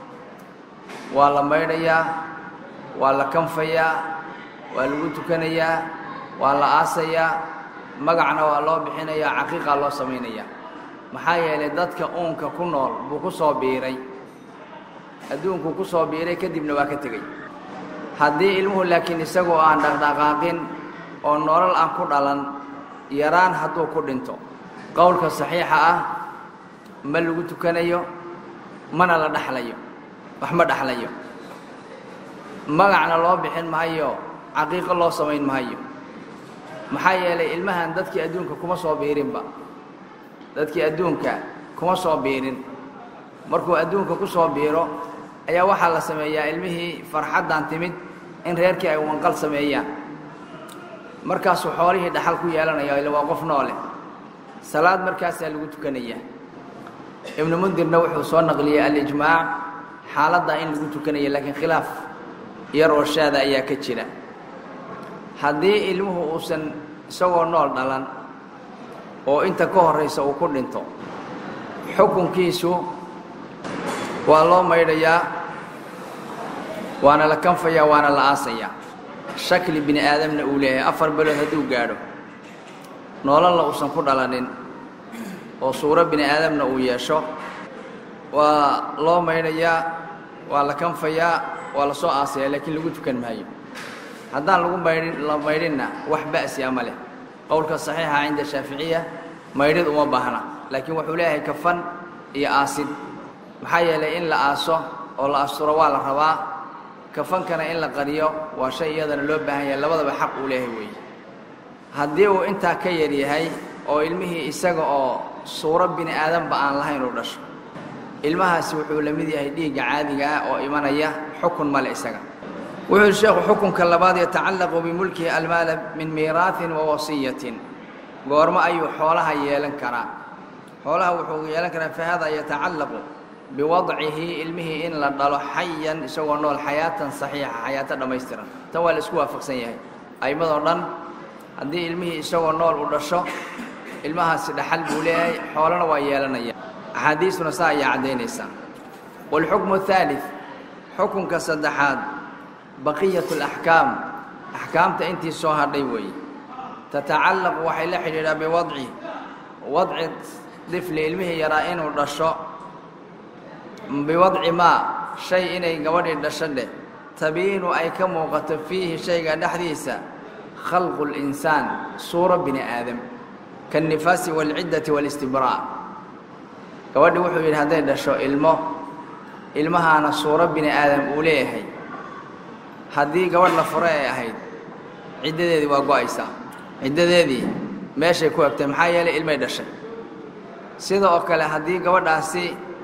waa la maydhayaa waa la kanfayaa waa lagu tukanayaa waa la aasayaa magacna waa loo bixinayaa caqiiqaa loo samaynayaa maxaa yeelay dadka uunka ku nool buu ku soo biiray adduunkuu ku soo biiray kadibna waa ka tegey haddii ilmuhu laakiin isagoo aan dhaqdhaqaaqin oo nolol aan ku dhalan yaraan hadduu ku dhinto qowlka saxiixa ah ma lagu tukanayo mana la dhaxlayo wax ma dhaxlayo magacna loo bixin mahayo caqiiqo loo samayn mahayo maxaa yeelay ilmahan dadkii adduunka kuma soo biirinba dadkii adduunka kuma soo biirin markuu adduunka ku soo biiro ayaa waxaa la sameeyaa ilmihii farxaddan timid in reerkii ay wanqal sameeyaan markaasuu xoolihii dhaxal ku yeelanaya ila waa qof noole salaad markaasaa lagu tukanayaa ibnu mundirna wuxuu soo naqliyey alijmaac xaaladdaa in lagu tukanaya laakiin khilaaf yar oo shaada ayaa ka jira haddii ilmuhu uusan isagoo nool dhalan oo inta ka horraysa uu ku dhinto xukunkiisu waa loo maydhayaa waana la kanfayaa waana la aasayaa shakli bini aadamna uu leeyahay afar belood hadduu gaadho nololna uusan ku dhalanin oo suuro bini aadamna uu yeesho waa loo maydhayaa waa la kanfayaa waa la soo aasayaa laakiin lagu tukan maayo haddaan lagu maydhin la maydhinna wax ba'si ama leh qowlka saxiixa cinda shaaficiya maydhid uma baahna laakiin wuxuu leeyahay kafan iyo aasid maxaa yeelay in la aaso oo la asturo waa la rabaa kafankana in la qariyo waa shay iyadana loo baahan yahay labadaba xaq uu leeyahay weeye haddii uu intaa ka yar yahay oo ilmihii isaga oo suuro bini aadanba aan lahayn uu dhasho ilmahaasi wuxuu la mid yahay dhiigga caadiga ah oo imanaya xukun male isaga wuxuu yidhi sheekhu xukunka labaad yatacallaqu bimulkihi almaala min miiraahin wa wasiyatin goormo ayuu xoolaha yeelan karaa xoolaha wuxuu yeelan karaa fa hada yatacallaqu biwadcihi ilmihii in la dhalo xayan isagoo nool xayaatan saxiixa xayaato dhammaystiran tan waa la isku waafaqsan yahay a'immadoo dhan haddii ilmihii isagoo nool u dhasho ilmahaasi dhaxal buu leeyahay xoolana waa yeelanaya axaadiistuna saa ayaa caddaynaysaa waalxukmu athaalid xukunka saddexaad baqiyatu alaxkaam axkaamta intii soo hadhay weeye tatacallaqu waxay la xidhiidhaa biwadci wadci difli ilmihii yaraa inuu dhasho biwadci maa shay inay gabadhii dhasho dheh tabiinu ay ka muuqato fiihi shayga dhexdiisa khalqu linsaan suuro bini aadam kaannifaasi waalciddati waalistibraac gabadhii wuxuu yidhi hadday dhasho ilmo ilmahaana suuro bini aadam uu leeyahay haddii gabadh la furo ay ahayd ciddadeedii waa go-aysaa ciddadeedii meeshay ku egtay maxaa yeelay ilmay dhashay sida oo kale haddii gabadhaasi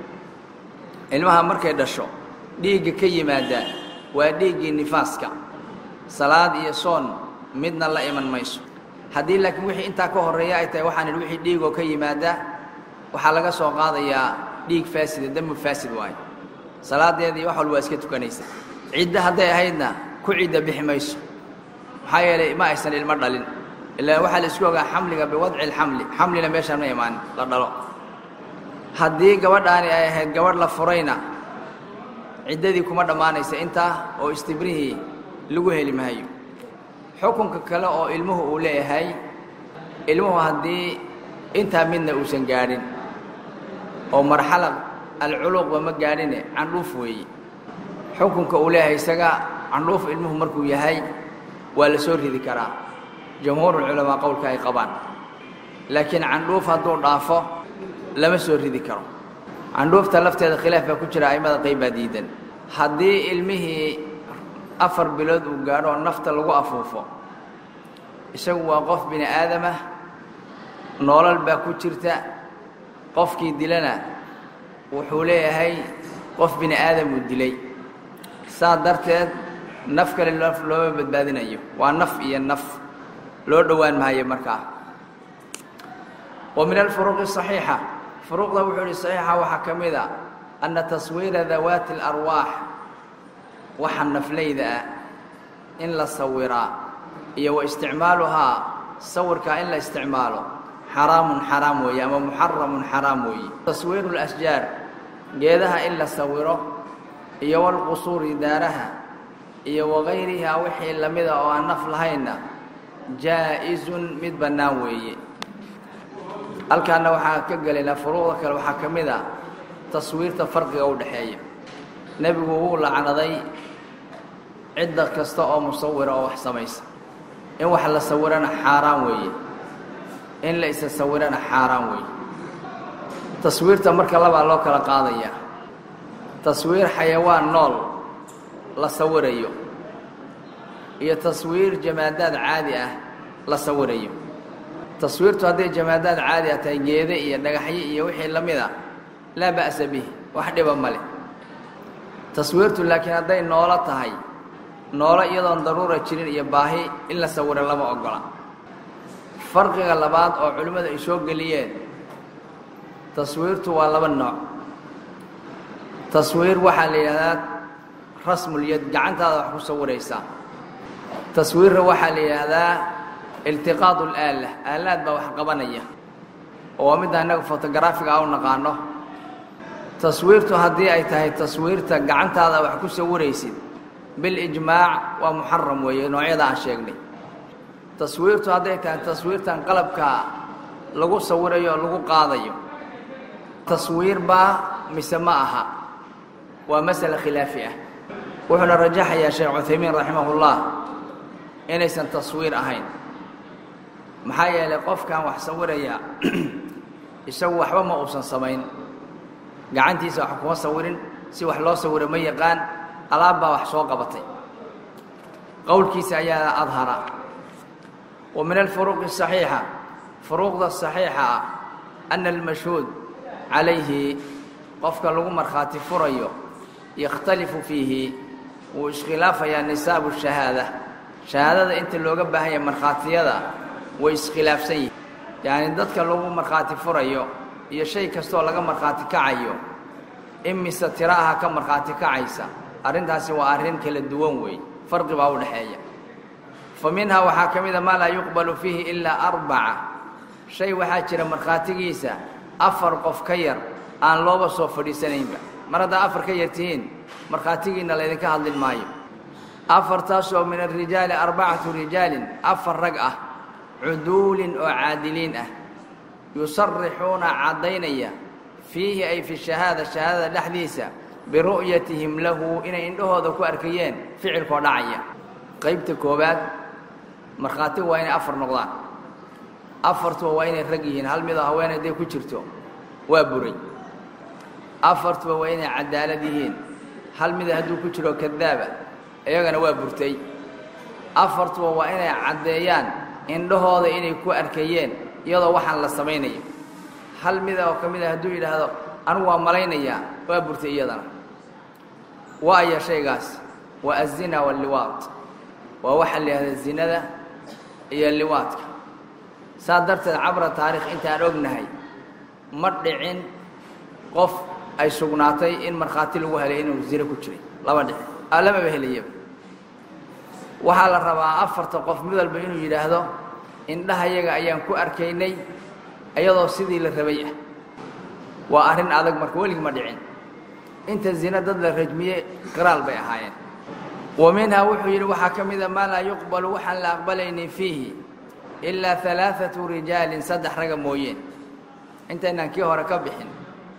ilmaha markay dhasho dhiigga ka yimaada waa dhiiggii nifaaska salaad iyo soon midna la iman mayso haddii laakiin wixii intaa ka horreeya ay tahay waxaan idhi wixii dhiigoo ka yimaada waxaa laga soo qaadayaa dhiig faasida demu faasid waayo salaadeedii wax walba waa iska tukanaysa cidda hadday ahaydna ku cidda bixi mayso maxaa yeelay ma aysan ilmo dhalin ilaa waxaa la isku ogaa xamliga biwadci alxamli xamlina meeshaan ma imaanin la dhalo haddii gabadhaani ay ahayd gabadh la furayna ciddadii kuma dhammaanaysa intaa oo istibrihii lagu heli maayo xukunka kale oo ilmuhu uu leeyahay ilmuhu haddii intaa midna uusan gaadhin oo marxala alculuuqba ma gaadhine candhuuf weeye xukunka uu leeyahay isaga candhuuf ilmuhu markuu yahay waa la soo ridi karaa jamhuurulculamaa qowlka ay qabaan laakiin candhuuf hadduu dhaafo lama soo ridi karo candhuufta lafteeda khilaaf baa ku jira a'immada qayb baa diidan haddii ilmihii afar bilood uu gaadho oo nafta lagu afuufo isagu waa qof bini aadamah noolal baa ku jirta qofkii dilana wuxuu leeyahay qof bini aadam uu dilay saa darteed naf kale naf looma badbaadinayo waa naf iyo naf loo dhowaan maayo markaa wa min alfuruuqi asaxiixa furuuqda wuxuu ihi saxiixa waxaa ka mid a anna taswiira dawaati alarwaax waxa naflayda ah in la sawiraa iyo wa isticmaaluhaa sawirkaa in la isticmaalo xaraamun xaraam weeye ama muxaramun xaraam weeye taswiiru lasjaar geedaha in la sawiro iyo walqusuuri daaraha iyo wagayrihaa wixii lamida oo aan naf lahaynna jaa-izun mid bannaan weeye halkaana waxaan ka gelaynaa furuuqda kale waxaa ka mid a taswiirta farqiga u dhexeeya nebigu wuu lacnaday cidda kasta oo musawira oo wax samaysa in wax la sawirana xaaraan weeye in la isa sawirana xaaraan weeye taswiirta marka labaa loo kala qaadaya taswiir xayawaan nool la sawirayo iyo taswiir jamaadaad caadi ah la sawirayo taswiirtu hadday jamaadaad caadi ah tahay geede iyo dhagaxyo iyo wixii la mid a laa ba'sa bih wax dhiba ma leh taswiirtu laakiin hadday noolo tahay noolo iyadoon daruura jirin iyo baahi in la sawiro lama ogola farqiga labaad oo culimmadu ay soo geliyeen taswiirtu waa laba nooc taswiir waxaa la yidhahdaa rasmulyad gacantaada wax ku sawiraysaa taswiirra waxaa la yidhaahdaa iltiqaadu alaala aalaad baa wax qabanaya oo waa midda innaga fotogaraafiga a u naqaano taswiirtu haddii ay tahay taswiirta gacantaada wax ku sawiraysid bilijmaac waa muxaram weeye noocyada aan sheegnay taswiirtu hadday tahay taswiirtan qalabka lagu sawirayo oo lagu qaadayo taswiir baa mise ma aha waa masale khilaafi ah wuxuuna rajaxayaa sheekh cuthaymiin raximahullah inaysan taswiir ahayn maxaa yeelay qofkan wax sawiraya isagu waxba ma uusan samayn gacantiisa wax kuma sawirin si wax loo sawiro ma yaqaan alaab baa wax soo qabatay qowlkiisa ayaa adhara wa min alfuruuqi asaxiixa furuuqda saxiixa ah ana almashhuud calayhi qofka lagu markhaati furayo yakhtalifu fiihi wuu iskhilaafayaa nisaabu shahaada shahaadada inta looga baahan yahay markhaatiyada way iskhilaafsan yihin yacni dadka lagu markhaati furayo iyo shay kastooo laga markhaati kacayo imise tiro aha ka markhaati kacaysa arrintaasi waa arrin kala duwan weey farqi baa u dhexeeya fa minhaa waxaa ka mida maa laa yuqbalu fiihi ilaa arbaca shay waxaa jira markhaatigiisa afar qof ka yar aan looba soo fadhiisanaynba mar haddaa afar ka yar tihiin markhaatigiinna laydinka hadlin maayo afartaasoo min alrijaali arbacatu rijaalin afar rag ah cuduulin oo caadiliin ah yusarixuuna caddaynaya fiihi ay fi shahaada shahaadada dhexdiisa biru'yatihim lahu inay indhahooda ku arkayeen ficilkoo dhacaya qaybta koowaad markhaati waa inay afar noqdaan afartuba waa inay rag yihiin hal midoo haweenay day ku jirto waa buray afartuba waa inay cadaalad yihiin hal mida hadduu ku jiro kadaaba iyagana waa burtay afartuba waa inay caddeeyaan indhahooda inay ku arkayeen iyadoo waxaan la samaynayo hal mida oo ka mid a hadduu yidhaahdo anigu waa malaynayaa waa burtay iyadana waaya shaygaas waa azina walliwaad waa waxaa la yidhahda zinada iyo liwaadka saa darteed cabra taarikh intaan ognahay ma dhicin qof ay sugnaatay in markhaati lagu helay inuu zine ku jiray lama dhicin lamaba helayaba waxaa la rabaa afarta qof mid walba inuu yidhaahdo indhahayaga ayaan ku arkaynay iyadoo sidii la rabay ah waa arrin adag marka welig ma dhicin inta zina dad la rajmiye qiraal bay ahaayeen wa minhaa wuxuu yidhi waxaa ka mida maa laa yuqbalu waxaan la aqbalaynin fiihi ilaa alaaatu rijaalin saddex raga mooyeen intaynaan kii hore ka bixin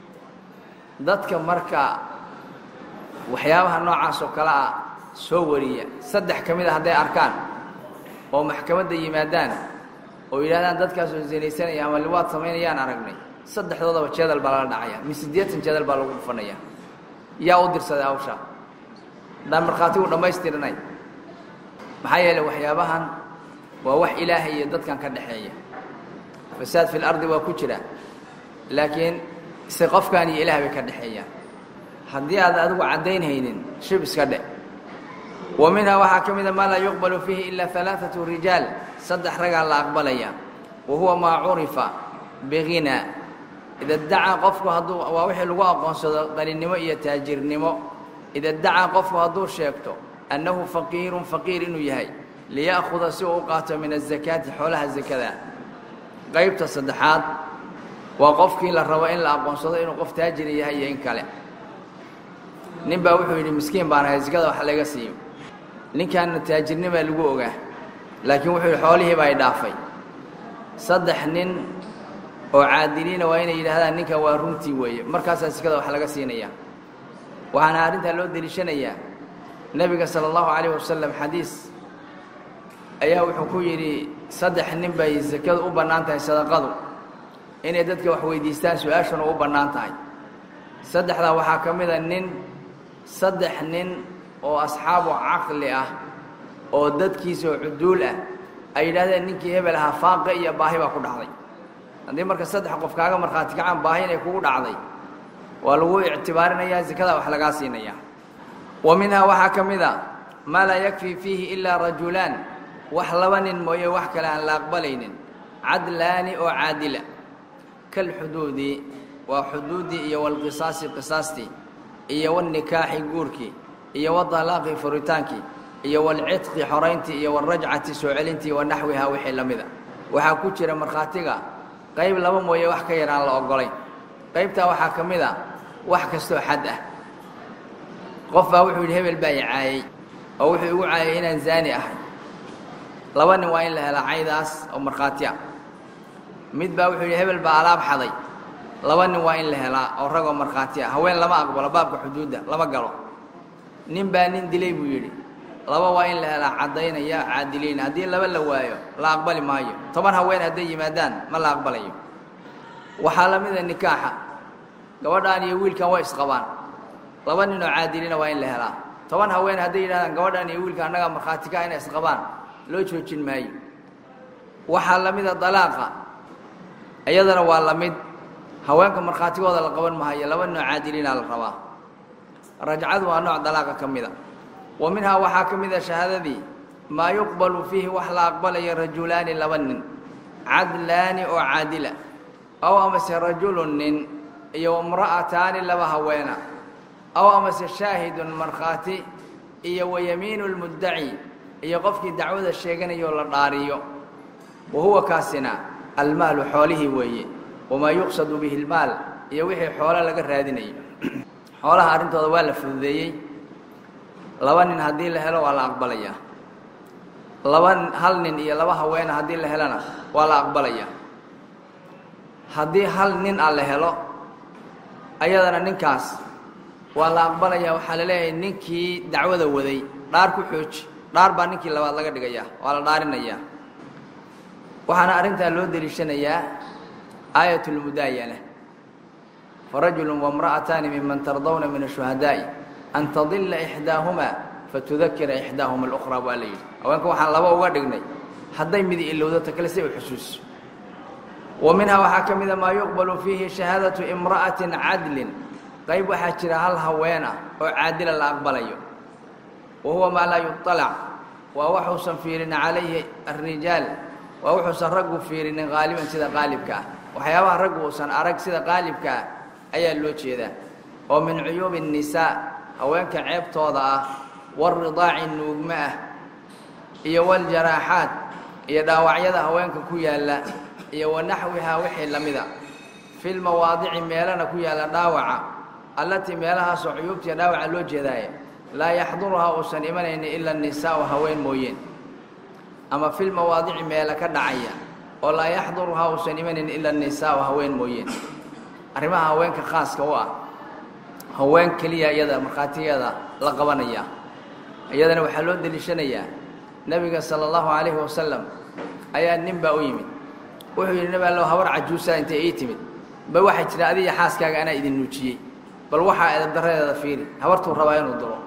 dadka marka waxyaabaha noocaas oo kale ah soo wariya saddex ka mid a hadday arkaan oo maxkamadda yimaadaan oo yidhahdaan dadkaasoo zinaysanaya ama liwaad samaynayaan aragnay saddexdoodaba jeedal baa lala dhacaya min siddeetan jeedal baa lagu dhufanaya yaa u dirsaday hawshaa haddaan markhaatigu dhammaystirinay maxaa yeelay waxyaabahan waa wax ilaahay iyo dadkan ka dhexeeya fasaad fi lardi waa ku jira laakiin se qofkan iyo ilaah bay ka dhexeeyaan haddii aad adigu caddaynhaynin shib iska dhe wa minhaa waxaa ka mida maa laa yuqbalu fiihi ilaa alaaatu rijaal saddex ragaa la aqbalaya wa huwa maa curifa bihinaa ida dacaa qofku hadduu waa wixii lagu aqoonsado qaninimo iyo taajirnimo ida dacaa qofku hadduu sheegto annahu faqiirun faqiir inuu yahay liya'khuda si uu u qaato min azakaati xoolaha sakada qaybta saddexaad waa qofkii la rabo in la aqoonsado inuu qof taajir yahay iyo in kale nin baa wuxuu yidhi miskiin baan ahay sakada wax laga siiyo ninkaanna taajirnimaa lagu ogaa laakiin wuxuu yidhi xoolihii baa i dhaafay saddex nin oo caadiliina waa inay yidhaahdaan ninkan waa runtii weeye markaasaa sikada wax laga siinaya waxaana arrintaa loo deliishanayaa nebiga sala allahu calayh wasalam xadiis ayaa wuxuu ku yidhi saddex nin bay sakadu u bannaan tahay sadaqadu inay dadka wax weydiistaan su-aashuna u bannaan tahay saddexdaa waxaa ka mida nin saddex nin oo asxaabu caqli ah oo dadkiisa oo cuduul ah ay yidhahdeen ninkii hebel ahaa faaqa iyo baahi baa ku dhacday haddii marka saddex qof kaaga markhaati kacaan baahi inay kugu dhacday waa lagu ictibaarinayaa sakada wax lagaa siinaya wa minhaa waxaa ka mid a maa laa yakfii fiihi ilaa rajulaan wax laba nin mooye wax kale aan la aqbalaynin cadlaani oo caadila kalxuduudi waa xuduuddii iyo walqisaasi qisaastii iyo walnikaaxi guurkii iyo wadalaaqi furitaankii iyo walcidqi xorayntii iyo walrajcati soo celintii wa naxwihaa wixii la mida waxaa ku jira markhaatiga qayb laba mooye wax ka yar aan la ogolayn qaybtaa waxaa ka mid a wax kastoo xad ah qof baa wuxuu yidhi hebel baa i caayey oo wuxuu igu caayay inaan zaani ahay laba nin waa in la helaa caydaas oo markhaati ah mid baa wuxuu yidhi hebel baa alaab xaday laba nin waa in la helaa oo ragoo markhaati ah haween lama aqbalo baabka xuduudda lama galo nin baa nin dilay buu yidhi laba waa in la helaa caddaynaya caadiliin haddii laba la waayo la aqbali maayo toban haween hadday yimaadaan ma la aqbalayo waxaa la mida nikaaxa gabadhaan iyo wiilkan way isqabaan laba nin oo caadiliina waa in la helaa toban haween hadday yidhahdaan gabadhaan iyo wiilka annagaa markhaati ka inay isqabaan loo joojin maayo waxaa la mida dalaaqa iyadana waa la mid haweenka markhaatigooda la qaban mahayo laba nin oo caadiliina la rabaa rajcadu waa nooc dalaaqa ka mida wa minhaa waxaa ka mid a shahaadadii maa yuqbalu fiihi wax la aqbalayo rajulaani laba nin cadlaani oo caadila aw amase rajulun nin iyo imra'ataani laba haweena aw amase shaahidun markhaati iyo wayamiinu lmuddaci iyo qofkii dacwada sheeganayo la dhaariyo wa huwa kaasina almaalu xoolihii weeye wamaa yuqsadu bihi lmaal iyo wixii xoolo laga raadinayo xoolaha arrintooda waa la fududeeyey laba nin haddii la helo waa la aqbalayaa laba hal nin iyo laba haweena haddii la helona waa la aqbalayaa haddii hal nin a la helo ayadana ninkaas waa la aqbalayaa waxaa la leeyahay ninkii dacwada waday dhaar ku xooji dhaar baa ninkii labaad laga dhigayaa waa la dhaarinayaa waxaana arrintaa loo deliishanayaa aayat lmudaayana farajulu wamra'ataani miman tardawna min ashuhadaa'i an tadilla ixdaahumaa fatudakira ixdaahuma alukhraa baa la yidhi haweenka waxaan laba uga dhignay hadday midi ilowdo ta kale si u xusuuso wa minhaa waxaa ka mida maa yuqbalu fiihi shahaadatu imra'atin cadlin qayb waxaa jira hal haween ah oo caadila la aqbalayo wa huwa maa laa yuطalac waa waxuusan fiirin calayhi alrijaal waa wuxuusan raggu fiirinin qaaliban sida qaalibka ah waxyaabaha raggu uusan arag sida qaalibka ah ayaa loo jeedaa oo min cuyuubi الnisaa haweenka ceebtooda ah waridaaci nuugma ah iyo waljaraaxaat iyo dhaawacyada haweenka ku yaalla iyo wanaxwihaa wixii la mida fi lmawaadici meelana ku yaalla dhaawaca allatii meelahaasoo cuyuubtiiyo dhaawaca loo jeedaaye laa yaxduruhaa uusan imanaynin ila nisaau haween mooyeen ama fi lmawaadici meela ka dhacaya oo laa yaxduruhaa uusan imanaynin ila nisaau haween mooyeen arrimaha haweenka khaaska u ah haween keliya iyada markhaatigeeda la qabanaya iyadana waxaa loo deliishanayaa nebiga sala allahu calayhi wasalam ayaa nin baa u yimid wuxuu yidhi nebi allow habar cajuusaa intay ii timid ba waxay jira adiga xaaskaaga anaa idin nuujiyey bal waxaa edabdarradeeda fiiri habartuu rabaa inuu duro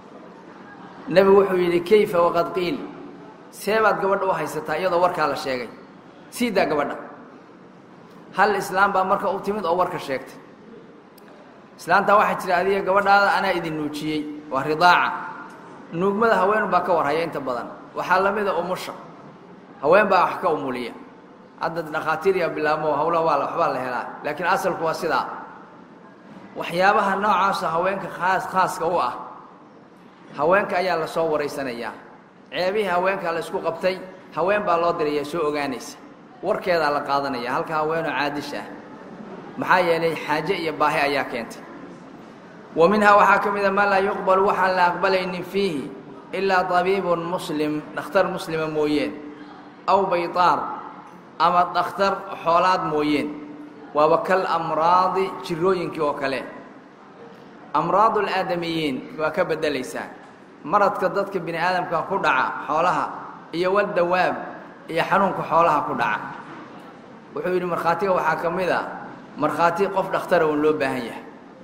nebigu wuxuu yidhi kayfa waqad qiil see baad gabadha u haysataa iyadoo warkaa la sheegay sii daa gabadha hal islaam baa marka u timid oo warka sheegtay islaantaa waxaa jira adiga gabadhaada anaa idin nuujiyey waa ridaaca nuugmada haween baa ka warhaya inta badan waxaa la mida umusha haween baa wax ka umuliya hadda dhakhaatiiriya bilaabmo hawlaha waa waxbaa la helaa laakiin asalku waa sidaa waxyaabaha noocaasa haweenka khaas khaaska u ah haweenka ayaa la soo waraysanayaa ceebihii haweenka la isku qabtay haween baa loo diraya soo ogaanaysa warkeedaa la qaadanaya halka haweenoo caadisha ah maxaa yeelay xaaje iyo baahi ayaa keentay wa minhaa waxaa ka mida maa laa yuqbalu waxaan la aqbalaynin fiihi ilaa tabiibun muslim dhakhtar muslima mooyeen aw baytaar ama dhakhtar xoolaad mooyeen waaba kal amraadi jirooyinkii oo kale amraadu alaadamiyiin waa ka beddelaysaa maradka dadka bini aadamka ku dhaca xoolaha iyo waldawaab iyo xanuunka xoolaha ku dhaca wuxuu yidhi markhaatiga waxaa ka mid a markhaati qof dhakhtara uun loo baahan yahay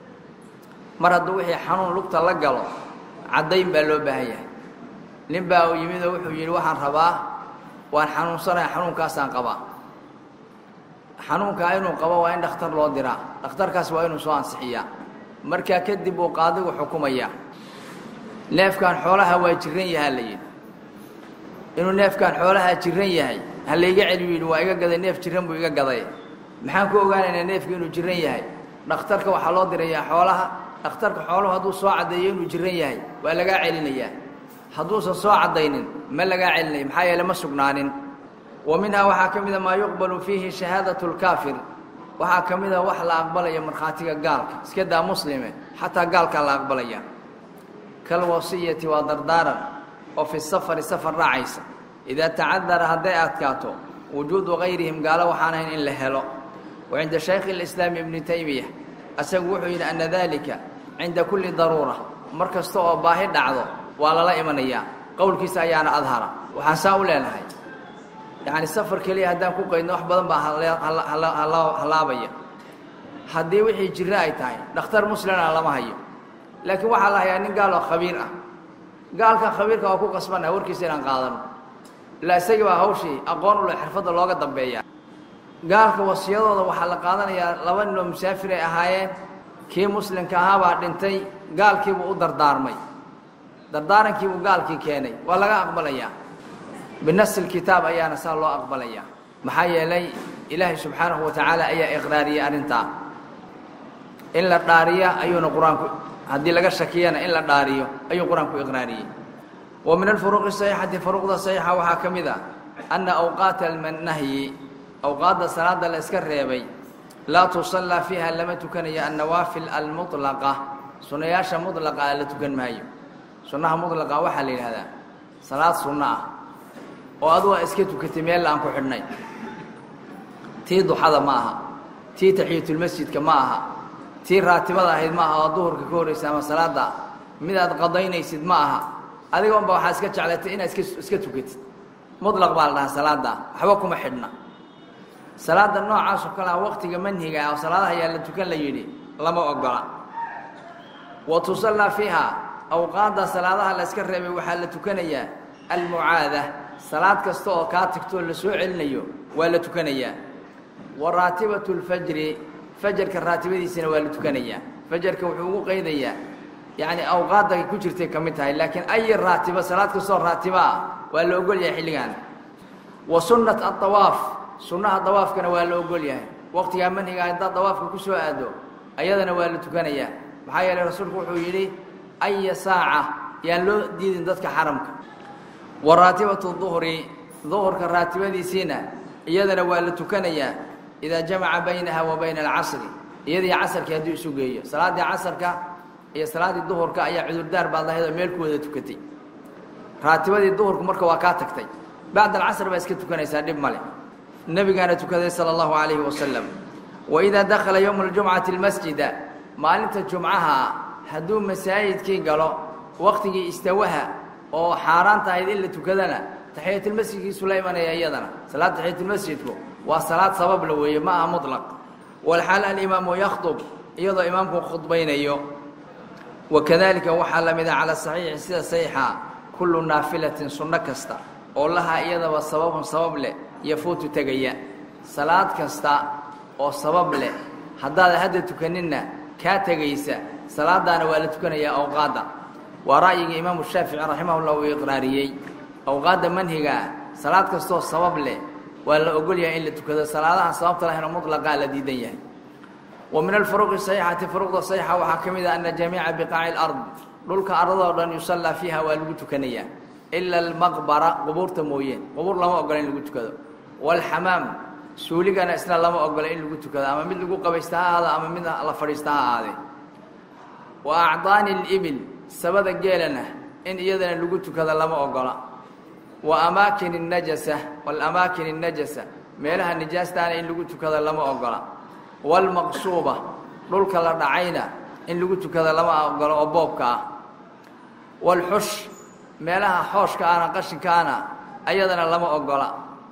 mar hadduu wixii xanuun lugta la galo caddayn baa loo baahan yahay nin baa u yimid oo wuxuu yidhi waxaan rabaa waan xanuunsanaya xanuunkaasaan qabaa xanuunkaa inuu qabo waa in dhakhtar loo diraa dhakhtarkaas waa inuu soo ansixiyaa markaa kadib uu qaadigu xukumayaa neefkan xoolaha waa jiran yahaa la yidhi inuu neefkan xoolaha jiran yahay ha layga celiyu yidhi waa iga gaday neef jiran buu iga gaday maxaan ku ogaanaynaa neefku inuu jiran yahay dhakhtarka waxaa loo dirayaa xoolaha dhakhtarka xooluhu hadduu soo caddeeyo inuu jiran yahay waa lagaa celinayaa hadduusan soo caddaynin ma lagaa celinaya maxaa yeele ma sugnaanin wa minhaa waxaa ka mida maa yuqbalu fiihi shahaadatu lkaafir waxaa ka mida wax la aqbalaya markhaatiga gaalka iska daa muslime xataa gaalkaa la aqbalaya kalwasiyati waa dardaaran oo fi safari safar raacaysa idaa tacadara hadday adkaato wujuudu gayrihim gaalo waxaan ahayn in la helo wa cinda shaykhi اlislaami ibni taymiya asagu wuxuu yidhi ana dalika cinda kulli daruura mar kasta oo baahi dhacdo waa lala imanayaa qowlkiisa ayaana adhara waxaan saa u leenahay yacni safar keliya haddaan ku qaydno wax badan baa halaabaya haddii wixii jirre ay tahay dhakhtar muslimna lama hayo laakiin waxaa la hayaa nin gaal oo khabiir ah gaalkan khabiirka waa ku qasbannaha warkiisa inaan qaadano ilaa isagii baa hawshii aqoon u leh xirfadda looga dambeeya gaalka wasiyadooda waxaa la qaadanayaa laba ninoo musaafir ay ahaayeen kii muslimka ahaabaa dhintay gaalkiibuu u dardaarmay dardaarankiibuu gaalkii keenay waa laga aqbalayaa binasi lkitaab ayaana saa loo aqbalayaa maxaa yeelay ilaahay subxaanahu wa tacaala ayaa iqraariyey arrintaa in la dhaariya ayuuna qur-aanku haddii laga shakiyana in la dhaariyo ayuu qur-aanku iqraariyey wa min alfuruuqi saxiixati furuuqda saxiixa waxaa ka mid a anna awqaata alnahyi awqaadda salaada la iska reebay laa tusallaa fiiha lama tukanayo annawaafil almutlaqa sunnayaasha mutlaqa ah la tukan maayo sunnaha mutlaqa waxaa la yidhahdaa salaad sunno ah oo adugu a iska tukatay meel aan ku xidhnay tii duxada ma aha tii taxiyatulmasjidka ma aha tii raatibada ahayd ma aha oo duhurka ka horraysa ama salaada mid aad qadaynaysid ma aha adigoonba waxaa iska jeclatay inaad iska iska tukatid mutlaq baa la dhahaa salaada waxba kuma xidhna salaada noocaas oo kale ah waqtiga manhiga ah oo salaadaha ayaa la tukan la yidhi lama ogola wa tusallaa fiiha awqaadda salaadaha la iska reebay waxaa la tukanayaa almucaada salaad kasta oo kaa tagtoo la soo celinayo waa la tukanayaa wa raatibatu lfajri fajarka raatibadiisana waa la tukanayaa fajarka wuxuu ugu qaydayaa yacni awqaadda ku jirtay ka mid tahay laakiin ay raatiba salaad kastoo raatiba ah waa la ogol yahay xilligan wa sunnat adawaaf sunnaha dawaafkana waa la ogol yahay waqtigaa manhiga haddaad dawaafka ku soo aado ayadana waa la tukanayaa maxaa yeelay rasuulku wuxuu yidhi aya saaca yaan loo diidin dadka xaramka wa raatibatu duhri duhurka raatibadiisiina iyadana waa la tukanayaa idaa jamaca baynaha wa bayna alcasri iyadii casarkii hadduu isu geeyo salaaddii casarka iyo salaaddii duhurka ayaa cudurdaar baad lahayd oo meel ku wada tukatay raatibadii duhurku marka waa kaa tagtay bacd alcasr baa iska tukanaysaa dhib male nebigaana tukaday sala allahu calayhi wasalam wa idaa dakhala yowma aljumcati almasjida maalinta jumcaha hadduu masaajidkii galo waqtigii istawaha oo xaaraan tahayd in la tukadana taxiyatulmasjidkiisu la imanaya iyadana salaad taxiyatulmasjidku waa salaad sabab la weeye ma aha mutlaq walxaal alimaamu yakhdub iyadoo imaamku khudbaynayo wakadalika waxaa la mida cala saxiixi sida saxiixa kullu naafilatin sunno kasta oo lahaa iyadaba sababun sabab leh yafuutu tegaya salaad kasta oo sabab leh haddaada hadda tukaninna kaa tegaysa salaadaana waa la tukanayaa awqaadda waa ra'yiga imaamu shaafici raximahullah uu iqraariyey awqaadda manhigaa salaad kastoo sabab leh waa la ogol yahay in la tukado salaadahan sababta lahayno mutlaqaa la diidan yahay wa min alfuruqi saxiixati furuqda saxiixa waxaa ka mid ah ana jamiica biqaaci lard dhulka ardadoo dhan yusallaa fiiha waa lagu tukanayaa ila almaqbara qubuurta mooyeen qubuur lama ogola in lagu tukado waalxamaam suuligana isna lama ogola in lagu tukado ama mid lagu qabaysta ha ahaado ama mid la fadhiista ha ahaadee wa acdaani libil sabada geelana in iyadana lagu tukado lama ogola wa amaakin الnajasa walamaakin الnajasa meelaha nijaastaana in lagu tukado lama ogola wاlmaqsuuba dhulka la dhacayna in lagu tukado lama ogolo oo boobka ah wاlxush meelaha xooshka ana qashinkaana ayadana lama ogola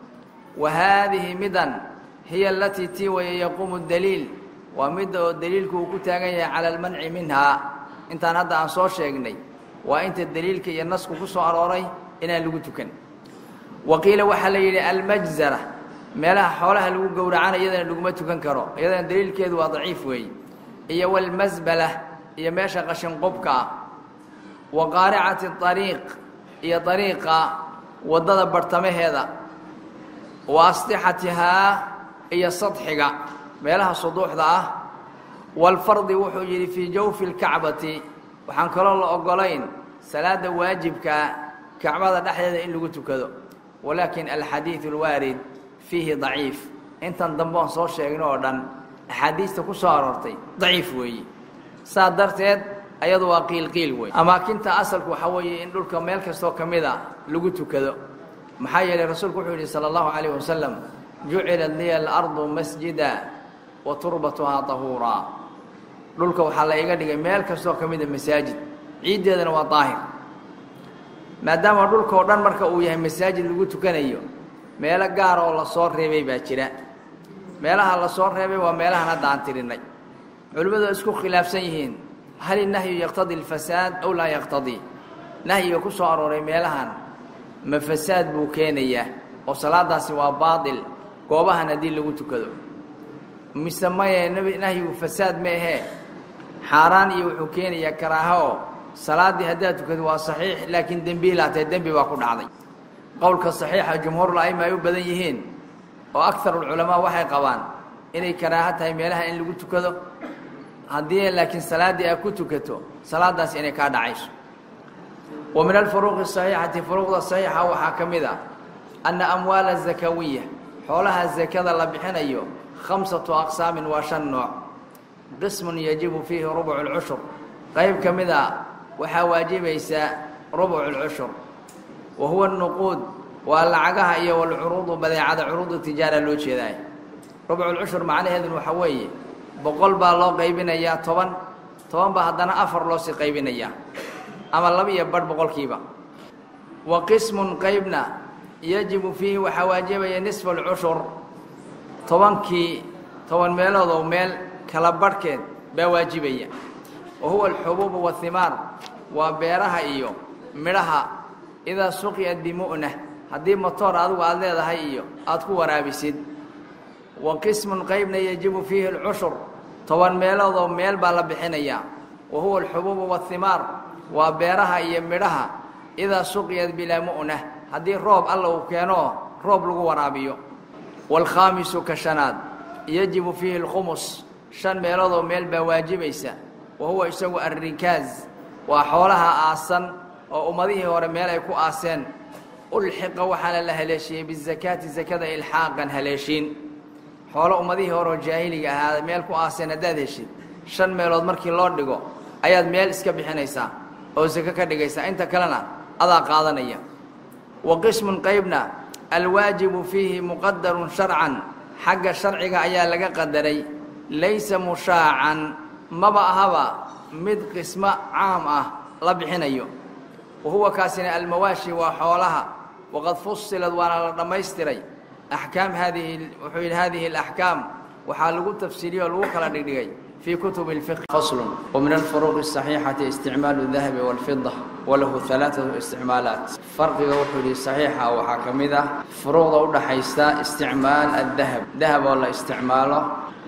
wa haadihi midan hiya alatii tii waya yaquumu daliil waa midda oo daliilku uu ku taagan yahay cala almanci minhaa intaan hadda aan soo sheegnay waa inta daliilka iyo nasku ku soo arooray inaan lagu tukan wa qiila waxaa la yidhi almajzara meelaha xoolaha lagu gowracana iyadana laguma tukan karo iyadana daliilkeedu waa daciif weeye iyo walmasbala iyo meesha qashinqubka ah wa qaaricati ariiq iyo ariiqa waddada barhtamaheeda wa astixatihaa iyo sadxiga meelaha suduuxda ah walfardi wuxuu yidhi fii jawfi lkacbati waxaan kaloo la ogolayn salaada waajibkaa kacbada dhexdeeda in lagu tukado walaakin alxadiidu alwaarid fiihi daciif intan dambe oon soo sheegno oo dhan axaadiista ku soo aroortay daciif weeye saa darteed ayadu waa qiilqiil wey amaakinta asalku waxaa weeye in dhulka meel kastoo ka mida lagu tukado maxaa yeelay rasuulku wuxuu yidhi sala allahu calayh wasalam jucilat liya alardu masjida wa turbatuhaa tahuuraa dhulka waxaa la iga dhigay meel kastoo ka mida masaajid ciiddeedana waa daahir maadaama dhulkao dhan marka uu yahay masaajid lagu tukanayo meelo gaar oo lasoo reebay baa jira meelaha lasoo reebay waa meelahan hadda aan tirinay culimmadu waa isku khilaafsan yihiin hal innahyu yaqtadii alfasaad aw laa yaqtadii nahyiga ku soo arooray meelahan ma fasaad buu keenayaa oo salaadaasi waa baatil goobahan haddii lagu tukado mise maye nahyigu fasaad ma ahee xaaraan iyo wuxuu keenayaa karaaha oo salaaddii haddaad tukado waa saxiix laakiin dembiilaatee dembi baa ku dhacday qowlka saxiixa jumhuurul a'ima ay u badan yihiin oo akarulculamaa waxay qabaan inay karaaho tahay meelaha in lagu tukado haddii laakiin salaaddii aad ku tukato salaadaas inay kaa dhacayso wa min alfuruuqi saxiixati furuuqda saxiixa waxaa ka mid ah anna amwaala zakawiya xoolaha zakada la bixinayo khamsatu aqsaamin waa shan nooc qismun yajibu fiihi rubucu lcushur qayb ka mid a waxaa waajibaysaa rubucu lcushur wa huwa nuquud waa lacagaha iyo walcuruudu badeecada curuudu tijaara loo jeedaay rubculcushur macnaheedun waxaa weeye boqol baa loo qaybinayaa toban toban baa haddana afar loo sii qaybinayaa ama laba iyo badh boqolkiiba wa qismun qaybna yajibu fiihi waxaa waajibaya nisfa alcushur tobankii toban meeloodoo meel kala badhkeed baa waajibaya wa huwa alxubuubu wahimaar waa beeraha iyo midhaha idaa suqiyat bimu'na haddii motoor adigu aada leedahay iyo aada ku waraabisid wa qismun qaybna yajibu fiihi alcushur toban meeloodoo meel baa la bixinayaa wa huwa alxubuubu wahimaar waa beeraha iyo midhaha idaa suqiyat bilaa mu'na haddii roob alla uu keeno roob lagu waraabiyo waalkhaamisu ka shanaad yajibu fiihi alkhumus shan meeloodoo meel baa waajibaysa wa huwa isagu alrikaaz waa xoolaha aasan oo ummadihii hore meel ay ku aaseen ulxiqa waxaana la haleeshiyey bizakaati sakada ilxaaqan haleeshiin xoolo ummadihii hore oo jaahiliga ahaada meel ku aaseen haddaad heshid shan meelood markii loo dhigo ayaad meel iska bixinaysaa oo sako ka dhigaysaa inta kalena adaa qaadanaya wa qismun qaybna alwaajibu fiihi muqadarun sharcan xagga sharciga ayaa laga qadaray laysa mushaacan maba ahaba mid qismo caam ah la bixinayo wa huwa kaasina almawaashi waa xoolaha waqad fusilad waana la dhammaystiray axkaam haadihi wuxuu yidhi hadihi alaxkaam waxaa lagu tafsiiliyey oo lagu kala dhigdhigay fii kutubi اlfiqh faslun wamin alfuruuqi الصaxiixati isticmaalu الdahabi wاlfida walahu ثalaaثatu isticmaalaat farqiga wuxuu yihi saxiixa waxaa ka mid ah furuuqda udhaxaysta isticmaal aلdahab dahab oo la isticmaalo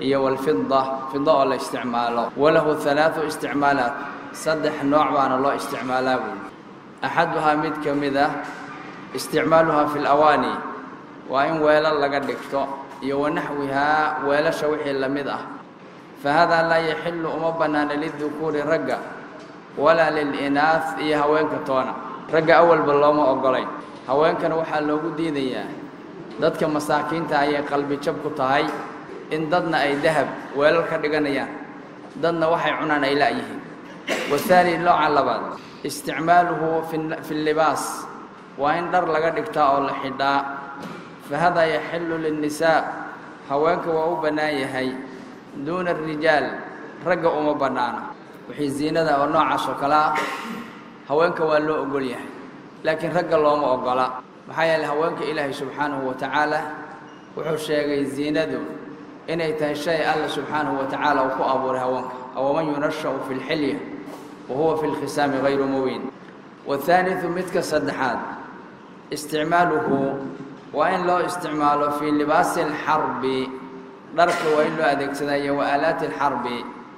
iyo walfida fida oo la isticmaalo walahu halaadu isticmaalaat saddex nooc baana loo isticmaalaa buuli axaduhaa mid ka mid ah isticmaaluhaa fi lawaani waa in weelal laga dhigto iyo wanaxwihaa weelasha wixii la mid ah fa haadaa laa yaxilu uma bannaana lidukuuri ragga walaa lilinaah iyo haweenka toona ragga awalba looma ogolayn haweenkana waxaa loogu diidayaa dadka masaakiinta ayay qalbi jab ku tahay in dadna ay dahab weelal ka dhiganayaan dadna waxay cunaan ay la'yihiin wahaani nooca labaad isticmaaluhu fi libaas waa in dhar laga dhigtaa oo la xidhaa fa hadaa yaxilu linnisaa haweenka waa u bannaan yahay duuna arijaal ragga uma bannaana wixii ziinada oo noocaas oo kale ah haweenka waa loo ogol yahay laakiin ragga looma ogola maxaa yeeley haweenka ilaahay subxaanahu wa tacaala wuxuu sheegay ziinadu inay tahay shay alla subxaanahu wa tacaala uu ku abuuray haweenka awaman yunasha'u fi lxilya wa huwa fi lkhisaami hayru mubiin wahaalidu midka saddexaad isticmaaluhu waa in loo isticmaalo fii libaasi alxarbi dharka waa in loo adeegsadaa iyo wa aalaati alxarbi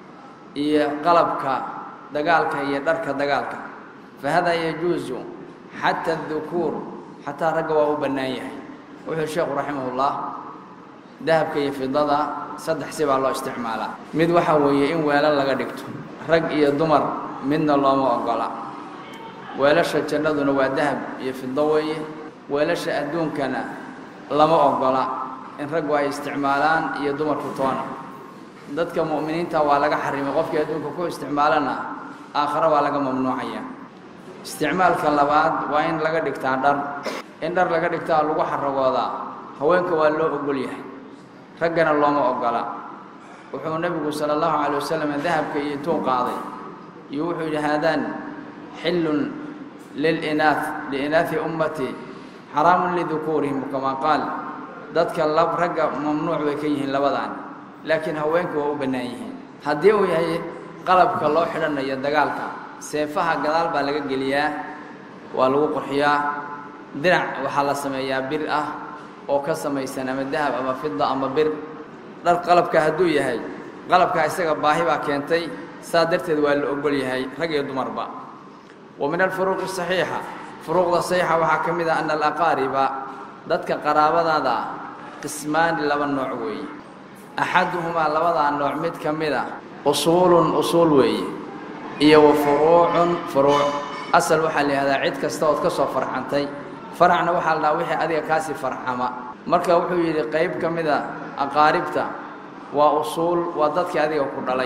iyo qalabka dagaalka iyo dharka dagaalka fa hadaa yajuusu xata adukuur xataa ragga waa u bannaan yahay wuxuu sheekhu raximahullah dahabka iyo fidada saddex si baa loo isticmaalaa mid waxaa weeye in weelal laga dhigto rag iyo dumar midna looma ogola weelasha jannaduna waa dahab iyo fido weeye weelasha adduunkana lama ogola in raggu ay isticmaalaan iyo dumarku toona dadka mu'miniinta waa laga xarimay qofkii adduunka ku isticmaalana aakhare waa laga mamnuucaya isticmaalka labaad waa in laga dhigtaa dhar in dhar laga dhigtaa lagu xaragoodaa haweenka waa loo ogol yahay raggana looma ogola wuxuu nebigu sala allahu calay wasalam dahabka iyo intuu qaaday iyo wuxuu yidhi haadaan xillun lilinaah liinaahi ummati xaraamun lidukuurihim kamaa qaal dadka lab ragga mamnuuc bay ka yihiin labadaan laakiin haweenka waa u bannaan yihiin haddii uu yahay qalabka loo xidhanayo dagaalka seefaha gadaal baa laga geliyaa waa lagu qurxiyaa dinac waxaa la sameeyaa bir ah oo ka samaysan ama dahab ama fida ama bir dhar qalabka hadduu yahay qalabka isaga baahi baa keentay saa darteed waa la ogol yahay rag iyo dumarba wa min alfuruuqi saxiixa furuuqda saxiixa waxaa ka mid ah ana alaqaariba dadka qaraabadaada ah qismaani laba nooc weeye axaduhumaa labadaa nooc mid ka mid a usuulun usuul weeye iyo wa furuucun furuuc asal waxaa la yihahdaa cid kasta ood ka soo farxantay faracna waxaa la dhahaa wixii adiga kaasii farxama marka wuxuu yidhi qayb ka mid a aqaaribta waa usuul waa dadkii adiga ku dhalay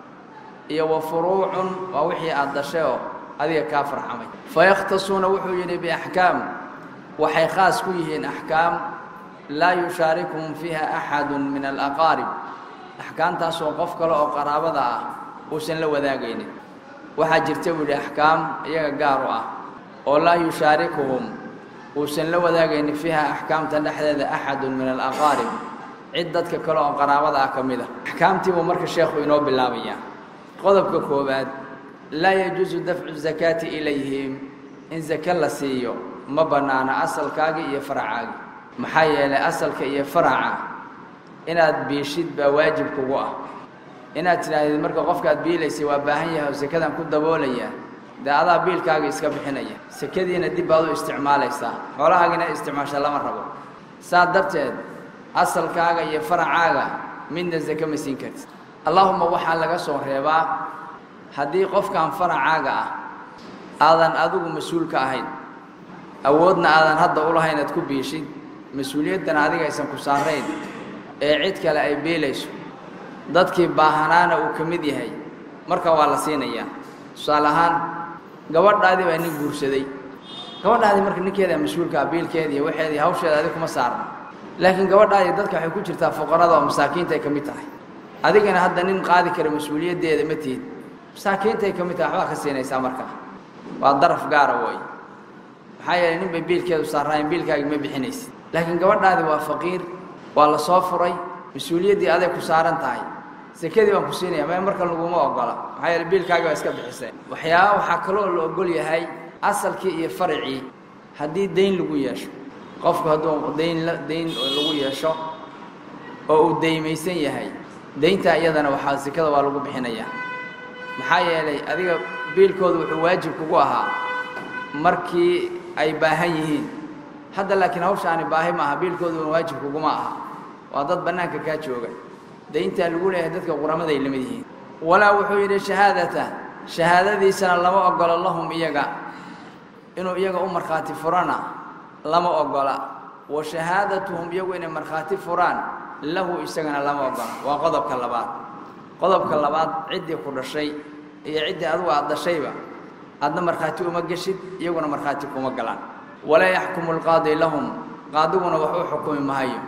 iyo wa furuucun waa wixii aad dashay oo adiga kaa farxamay fayakhtasuuna wuxuu yidhi biaxkaam waxay khaas ku yihiin axkaam laa yushaarikuhum fiiha axadu min alaqaarib axkaamtaasoo qof kale oo qaraabada ah uusan la wadaagaynin waxaa jirta buu yidhi axkaam iyaga gaar u ah oo laa yushaarikuhum uusan la wadaagaynin fiiha axkaamta dhexdeeda axadun min alaqaarib cid dadka kale oo qaraabada ah ka mid a axkaamtii buu marka sheekhu inoo bilaabayaa qodobka koowaad laa yajuusu dafcu zakaati ilayhim in zake la siiyo ma bannaana asalkaagii iyo faracaagii maxaa yeelay asalka iyo faraca inaad biishid baa waajib kugu ah inaad tidhaahdid marka qofkaad biilaysay waa baahan yahay oo sekadan ku daboolayaa dee adaa biilkaaga iska bixinaya sekadiina dib baad u isticmaalaysaa xoolahaagina isticmaasha lama rabo saa darteed asalkaaga iyo faracaaga midna sake ma siin kartid allaahuma waxaa laga soo reebaa haddii qofkan faracaaga ah aadan adigu mas-uul ka ahayn awoodna aadan hadda u lahayn aad ku biishid mas-uuliyaddana adiga aysan ku saarayn ee cid kale ay beelayso dadkii baahanaana uu ka mid yahay marka waa la siinayaa tusaale ahaan gabadhaadii baa nin guursaday gabadhaadii marka ninkeeda mas-uulkaa biilkeeda iyo waxeeda iyo hawsheeda adig kuma saarna laakiin gabadhaadii dadka waxay ku jirtaa fuqarada oo masaakiinta ay ka mid tahay adigana hadda nin qaadi kara mas-uuliyaddeeda ma tihid masaakiintay ka mid tahay waxbaa ka siinaysaa markaa waa daraf gaara wey maxaa yeelay nin bay biilkeedu saaraayen biilkaagi ma bixinaysid laakiin gabadhaadi waa faqiir waa la soo furay mas-uuliyaddii aday ku saaran tahay sekadii baan ku siinaya me markan laguma ogola maxaa yeele biilkaagi baa iska bixiseen waxyaaba waxaa kaloo la ogol yahay asalkii iyo faracii haddii dayn lagu yeesho qofku hadduu dayn la dayn lagu yeesho oo uu daymaysan yahay daynta iyadana waxaa sikada waa lagu bixinayaa maxaa yeelay adiga biilkooda wuxuu waajib kugu ahaa markii ay baahan yihiin hadda laakiin hawshaani baahi ma aha biilkooduna waajib kuguma aha waa dad bannaanka kaa jooga dayntaa lagu leeyahay dadka quramaday la mid yihiin walaa wuxuu yidhi shahaadata shahaadadiisana lama ogolo lahum iyaga inuu iyaga u markhaati furana lama ogola wa shahaadatuhum iyagu inay markhaati furaan lahu isagana lama ogola waa qodobka labaad qodobka labaad ciddii ku dhashay iyo ciddii adugu aad dhashayba aadna markhaati uma geshid iyaguna markhaati kuma galaan walaa yaxkumu alqaadi lahum qaadiguna wax u xukumi mahayo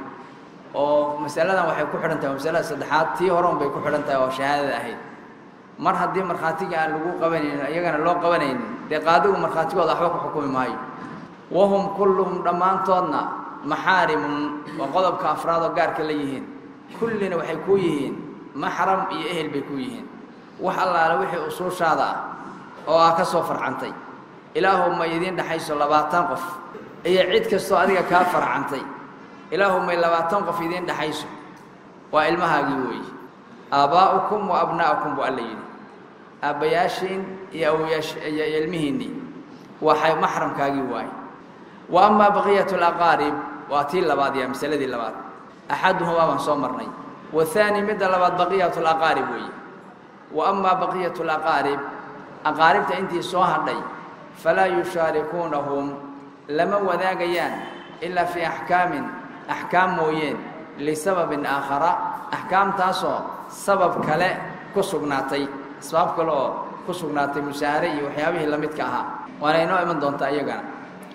oo masaladan waxay ku xidhan tahay masalada saddexaad tii horon bay ku xidhan tahay oo shahaadada ahayd mar haddii markhaatiga aan lagu qabanaynin iyagana loo qabanaynin dee qaadigu markhaatigooda waxba ku xukumi maayo wahum kulluhum dhammaantoodna maxaarimun waa qodobka afraad oo gaarka la yihiin kullina waxay kuu yihiin maxram iyo ehel bay ku yihiin wax allaale wixii usuushaada ah oo aa ka soo farcantay ilaahu ma idiin dhexayso labaatan qof iyo cid kastoo adiga kaa farcantay ilaahu may labaatan qof idiin dhexayso waa ilmahaagii weeye aabbaa'ukum wa abnaa'ukum buu alla yidhi aabbayaashiin iyo awoyaash iyo ilmihiinnii waxay maxramkaagii waaye wa amaa baqiyatu alaqaarib waa tii labaad iyo masaladii labaad axaduhumaa baan soo marnay wahaani midda labaad baqiyatu alaqaarib weeye wa amaa baqiyatu alaqaarib aqaaribta intii soo hadhay falaa yushaarikuunahum lama wadaagayaan ilaa fii axkaamin axkaam mooyeen lisababin aakhara axkaamtaasoo sabab kale ku sugnaatay asbaab kale oo ku sugnaatay musaahare iyo waxyaabihii la midka ahaa waana inoo iman doontaa iyagana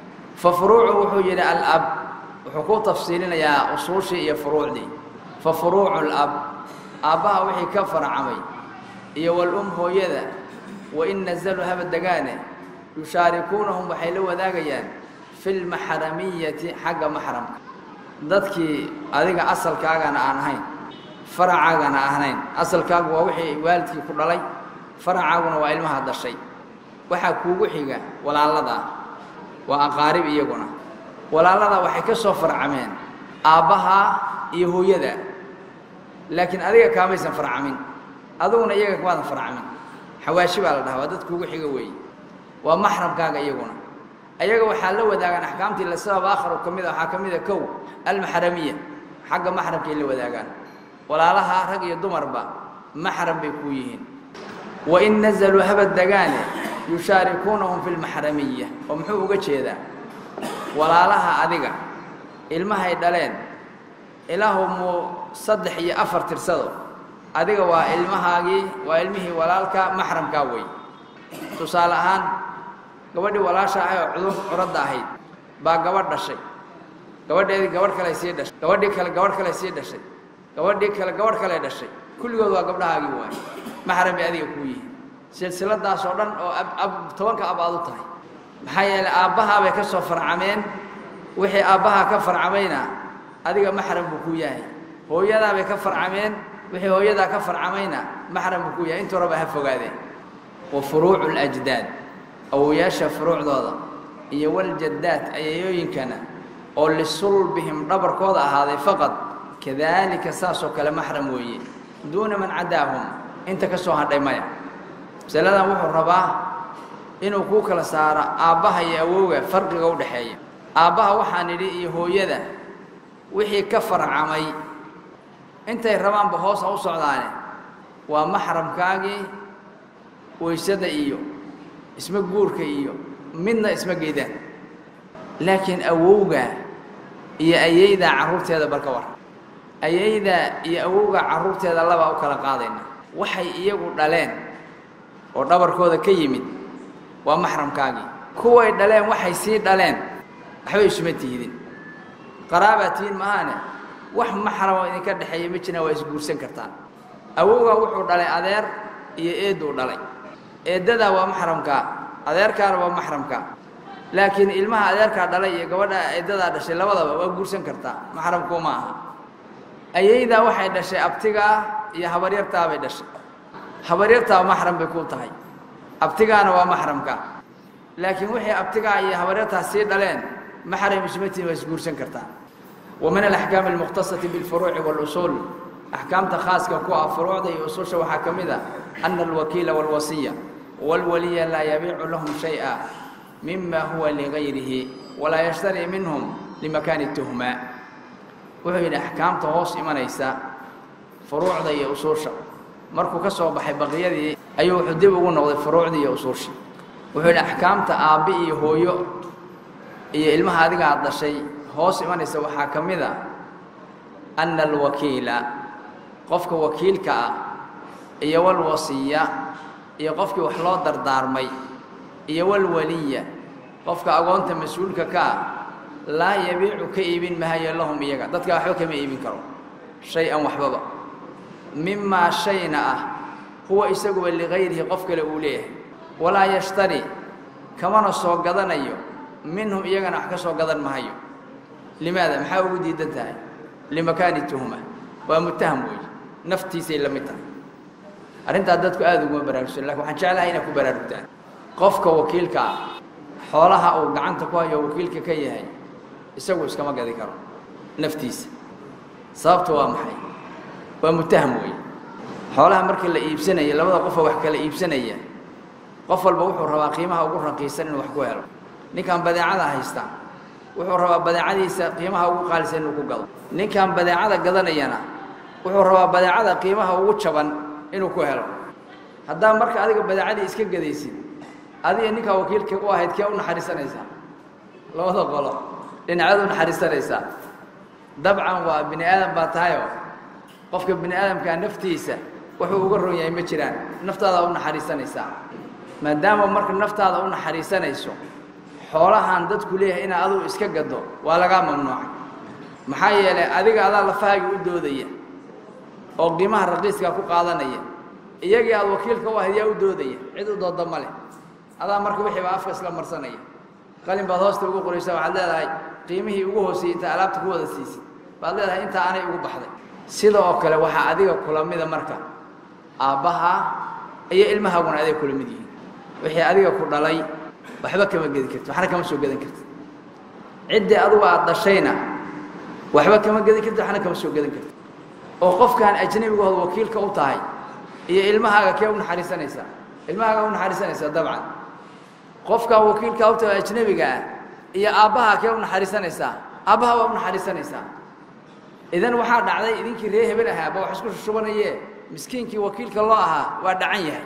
fa furuucu wuxuu yidhi alab wuxuu ku tafsiilinayaa usuushii iyo furuucdii fa furuucu lab aabbaha wixii ka farcamay iyo walum hooyada wain nazaluu haba degaane yushaarikuunahum waxay la wadaagayaan fi lmaxramiyati xagga maxramka dadkii adiga asalkaagana aan ahayn faracaagana ahayn asalkaagu waa wixii waalidkii ku dhalay faracaaguna waa ilmaha dashay waxaa kuugu xiga walaaladaa waa aqaarib iyaguna walaaladaa waxay ka soo farcameen aabbahaa iyo hooyada laakiin adiga kaamaysan farcamin adiguna iyaga kamaadan farcamin xawaashi baa la dhahaa waa dad kuugu xiga weeye waa maxramkaaga iyaguna ayaga waxaa la wadaagaan axkaamtii lisabab aakharu ka mida waxaa ka mida kow almaxramiya xagga maxramkay la wadaagaan walaalaha rag iyo dumarba maxram bay kuu yihiin wain nazaluu haba degaane yushaarikuunahum fi lmaxramiya oo muxuu uga jeedaa walaalaha adiga ilmahay dhaleen ilaahu muu saddex iyo afar tirsado adiga waa ilmahaagii waa ilmihii walaalka maxramkaa wey tusaale ahaan gabadhii walaasha ahay oo cudur curadda ahayd baa gabadh dhashay gabadheedii gabadh kale sii dhashay gabadhii kale gabadh kale sii dhashay gabadhii kale gabadh kale dhashay kulligood waa gabdhahaagii waay maxram bay adiga kuu yihiin silsiladaas oo dhan oo ab tobanka ab aad u tahay maxaa yeelay aabbahaa bay ka soo farcameen wixii aabbahaa ka farcamayna adiga maxram buu kuu yahay hooyadaa bay ka farcameen wixii hooyadaa ka farcamayna maxram buu kuu yahay intuu raba ha fogaadeen wa furuucu lajdaad awoyaasha furuucdooda iyo waljaddaad ayayooyinkana oo lisulbihim dhabarkooda ahaaday faqad kadaalika saasoo kale maxram weeye duuna man cadaahum inta ka soo hadhay maya masaladan wuxuu rabaa inuu kuu kala saaro aabbaha iyo awowga farqiga u dhexeeya aabbaha waxaan idhi iyo hooyada wixii ka farcamay intay rabaanba hoos ha u socdaane waa maxramkaagii waysada iyo isma guurka iyo midna isma geydaan laakiin awowga iyo ayaydaa carruurteeda balka war ayaydaa iyo awowga carruurteeda labaa u kala qaadayna waxay iyagu dhaleen oo dhabarkooda ka yimid waa maxramkaagii kuway dhaleen waxay sii dhaleen waxbay isuma tihdin qaraabaa tihiin maahaane wax maxramo idinka dhexeeya ma jiraan waa isguursan kartaan awowgaa wuxuu dhalay adeer iyo eedduu dhalay eeddadaa waa maxramkaa adeerkaana waa maxramkaa laakiin ilmaha adeerkaa dhalay iyo gabadha eeddadaa dhashay labadaba waa guursan kartaa maxramkuu ma aha ayaydaa waxay dhashay abtigaa iyo habaryartaa bay dhashay habaryartaa maxram bay ku tahay abtigaana waa maxramka laakiin wixii abtigaa iyo habaryartaa sii dhaleen maxram ismatiin waa isguursan kartaa wa min alaxkaami almukhtasati bilfuruuci walusuul axkaamta khaaska ku ah furuucda iyo ususha waxaa ka mid a ana alwakiila waalwasiya waalwaliya laa yabiicu lahum shay-a mima huwa ligayrihi walaa yashtari minhum limakaani tuhma wuxuu yidhi axkaamta hoos imanaysa furuucda iyo usuusha markuu ka soo baxay baqiyadii ayuu wuxuu dib ugu noqday furuucdii iyo usuushii wuxuu yidhi axkaamta aabbi iyo hooyo iyo ilmaha adiga aad dhashay hoos imanaysa waxaa ka mid a ana alwakiila qofka wakiilka ah iyo walwasiya iyo qofkii wax loo dardaarmay iyo walwaliya qofka agoonta mas-uulka ka ah laa yabiicu ka iibin mahayo lahum iyaga dadka waxba kama iibin karo shay-an waxbaba mimaa shayna ah huwa isaguba ligayrihi qof kale uu leeyahay walaa yashtari kamana soo gadanayo minhum iyagana wax ka soo gadan mahayo limaada maxaa ugu diidan tahay limakaani tuhma waa mutaham weeye naftiisay la mid tahay arrintaa dadku aada uguma baraarugsan lakin waxaan jeclahay inaad ku baraarugtaan qofka wakiilka ah xoolaha uu gacanta ku hayo wakiilka ka yahay isagu iskama gadi karo naftiisa sababta waa maxay waa mutaham weeye xoolaha markii la iibsanaya labada qofoo wax kala iibsanaya qof walba wuxuu rabaa qiimaha ugu raqiisan inuu wax ku helo ninkan badeecada haysta wuxuu rabaa badeecadiisa qiimaha ugu qaalisan inuu ku gado ninkan badeecada gadanayana wuxuu rabaa badeecada qiimaha ugu jaban inuu ku helo haddaa marka adiga badeecadii iska gadaysid adiga ninkaa wakiilka u ahayd kee u naxariisanaysaa labada qolo dhinaceed u naxariisanaysaa dabcan waa bini aadam baa tahayoo qofka bini aadamkaa naftiisa wuxuu uga ron yahay ma jiraan naftaada u naxariisanaysaa maadaama marka naftaada u naxariisanayso xoolahan dadku leeyahay inaad adugu iska gado waa lagaa mamnuucay maxaa yeelay adiga adaa lafahaaga u doodaya oo qiimaha raqiiskaa ku qaadanaya iyagii aad wakiilka u ahayd yaa u doodaya cid u dooda ma leh adaa marka wixii baa afka isla marsanaya qalin baad hoosta ugu qoraysa waxaad leedahay qiimihii ugu hooseyey intaa alaabta ku wada siisid baad leedahay intaa anay ugu baxday sida oo kale waxaa adiga kula mida marka aabbaha iyo ilmahaaguna aday kula mid yihiin wixii adiga ku dhalay waxba kama gedi karti waxna kama soo gedan karti ciddii adugu aad dhashayna waxba kama gedi karti waxna kama soo gedan karti oo qofkaan ajnabigooda wakiilka u tahay iyo ilmahaaga kee u naxariisanaysaa ilmahaaga u naxariisanaysaa dabcan qofkaa wakiilka u tahay ajnabiga ah iyo aabbaha kee u naxariisanaysaa aabbaha waa u naxariisanaysaa idan waxaa dhacday idinkii ree hebel ahaa ba wax isku shushubanayee miskiinkii wakiilka loo ahaa waa dhacan yahay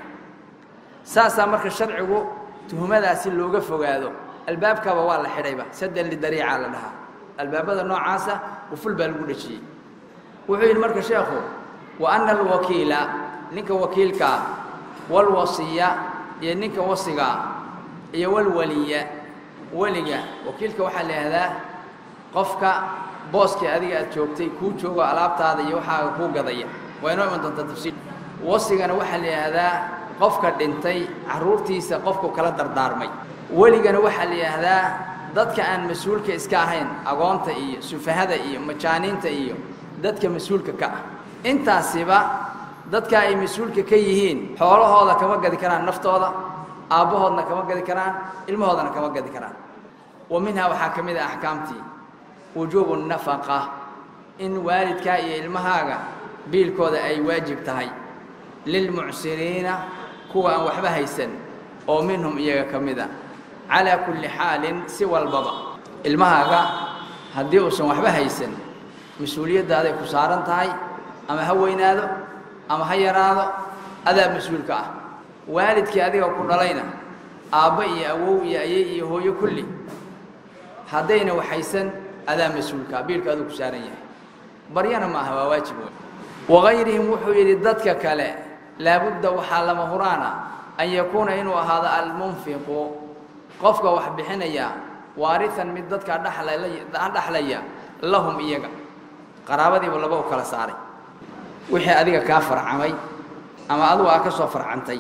saasaa marka sharcigu tuhumadaasi looga fogaado albaabkaba waa la xidhayba sadan lidariica la dhahaa albaabada noocaasa uful baa lagu dhejiyey wuxuu yidhi marka sheekhu wa ana alwakiila ninka wakiilkaa walwasiya iyo ninka wasigaa iyo walwaliya weliga wakiilka waxaa la yihahdaa qofka booskii adiga aad joogtay kuu joogo alaabtaada iyo waxaaga kuu gadaya waa inoo iman doontaa tafsiir wasigana waxaa la yidhaahdaa qofka dhintay carruurtiisa qofku kala dardaarmay weligana waxaa la yidhaahdaa dadka aan mas-uulka iska ahayn agoonta iyo sufahada iyo majaaniinta iyo dadka mas-uulka ka ah intaasiba dadka ay mas-uulka ka yihiin xoolahooda kama gadi karaan naftooda aabbahoodna kama gadi karaan ilmahoodana kama gadi karaan wa minhaa waxaa ka mid ah axkaamtii wujuubu nafaqa in waalidkaa iyo ilmahaaga biilkooda ay waajib tahay lilmucsiriina kuwa aan waxba haysan oo minhum iyaga ka mid a calaa kulli xaalin si walbaba ilmahaaga haddii uusan waxba haysan mas-uuliyadaaday ku saaran tahay ama ha weynaado ama ha yaraado adaa mas-uulka ah waalidkii adiga ku dhalayna aabba iyo awow iyo ayey iyo hooyo kulli haddayna waxaysan adaa mas-uulkaa biilka aduu ku saaran yahay baryana ma aha waa waajib wey wagayrihim wuxuu yidhi dadka kale laabudda waxaa lama huraana an yakuuna inuu ahaado almunfiqu qofka wax bixinaya waarihan mid dadka dhexlaya lahum iyaga qaraabadiibu laba u kala saaray wixii adiga kaa farcamay ama adugu aa ka soo farcantay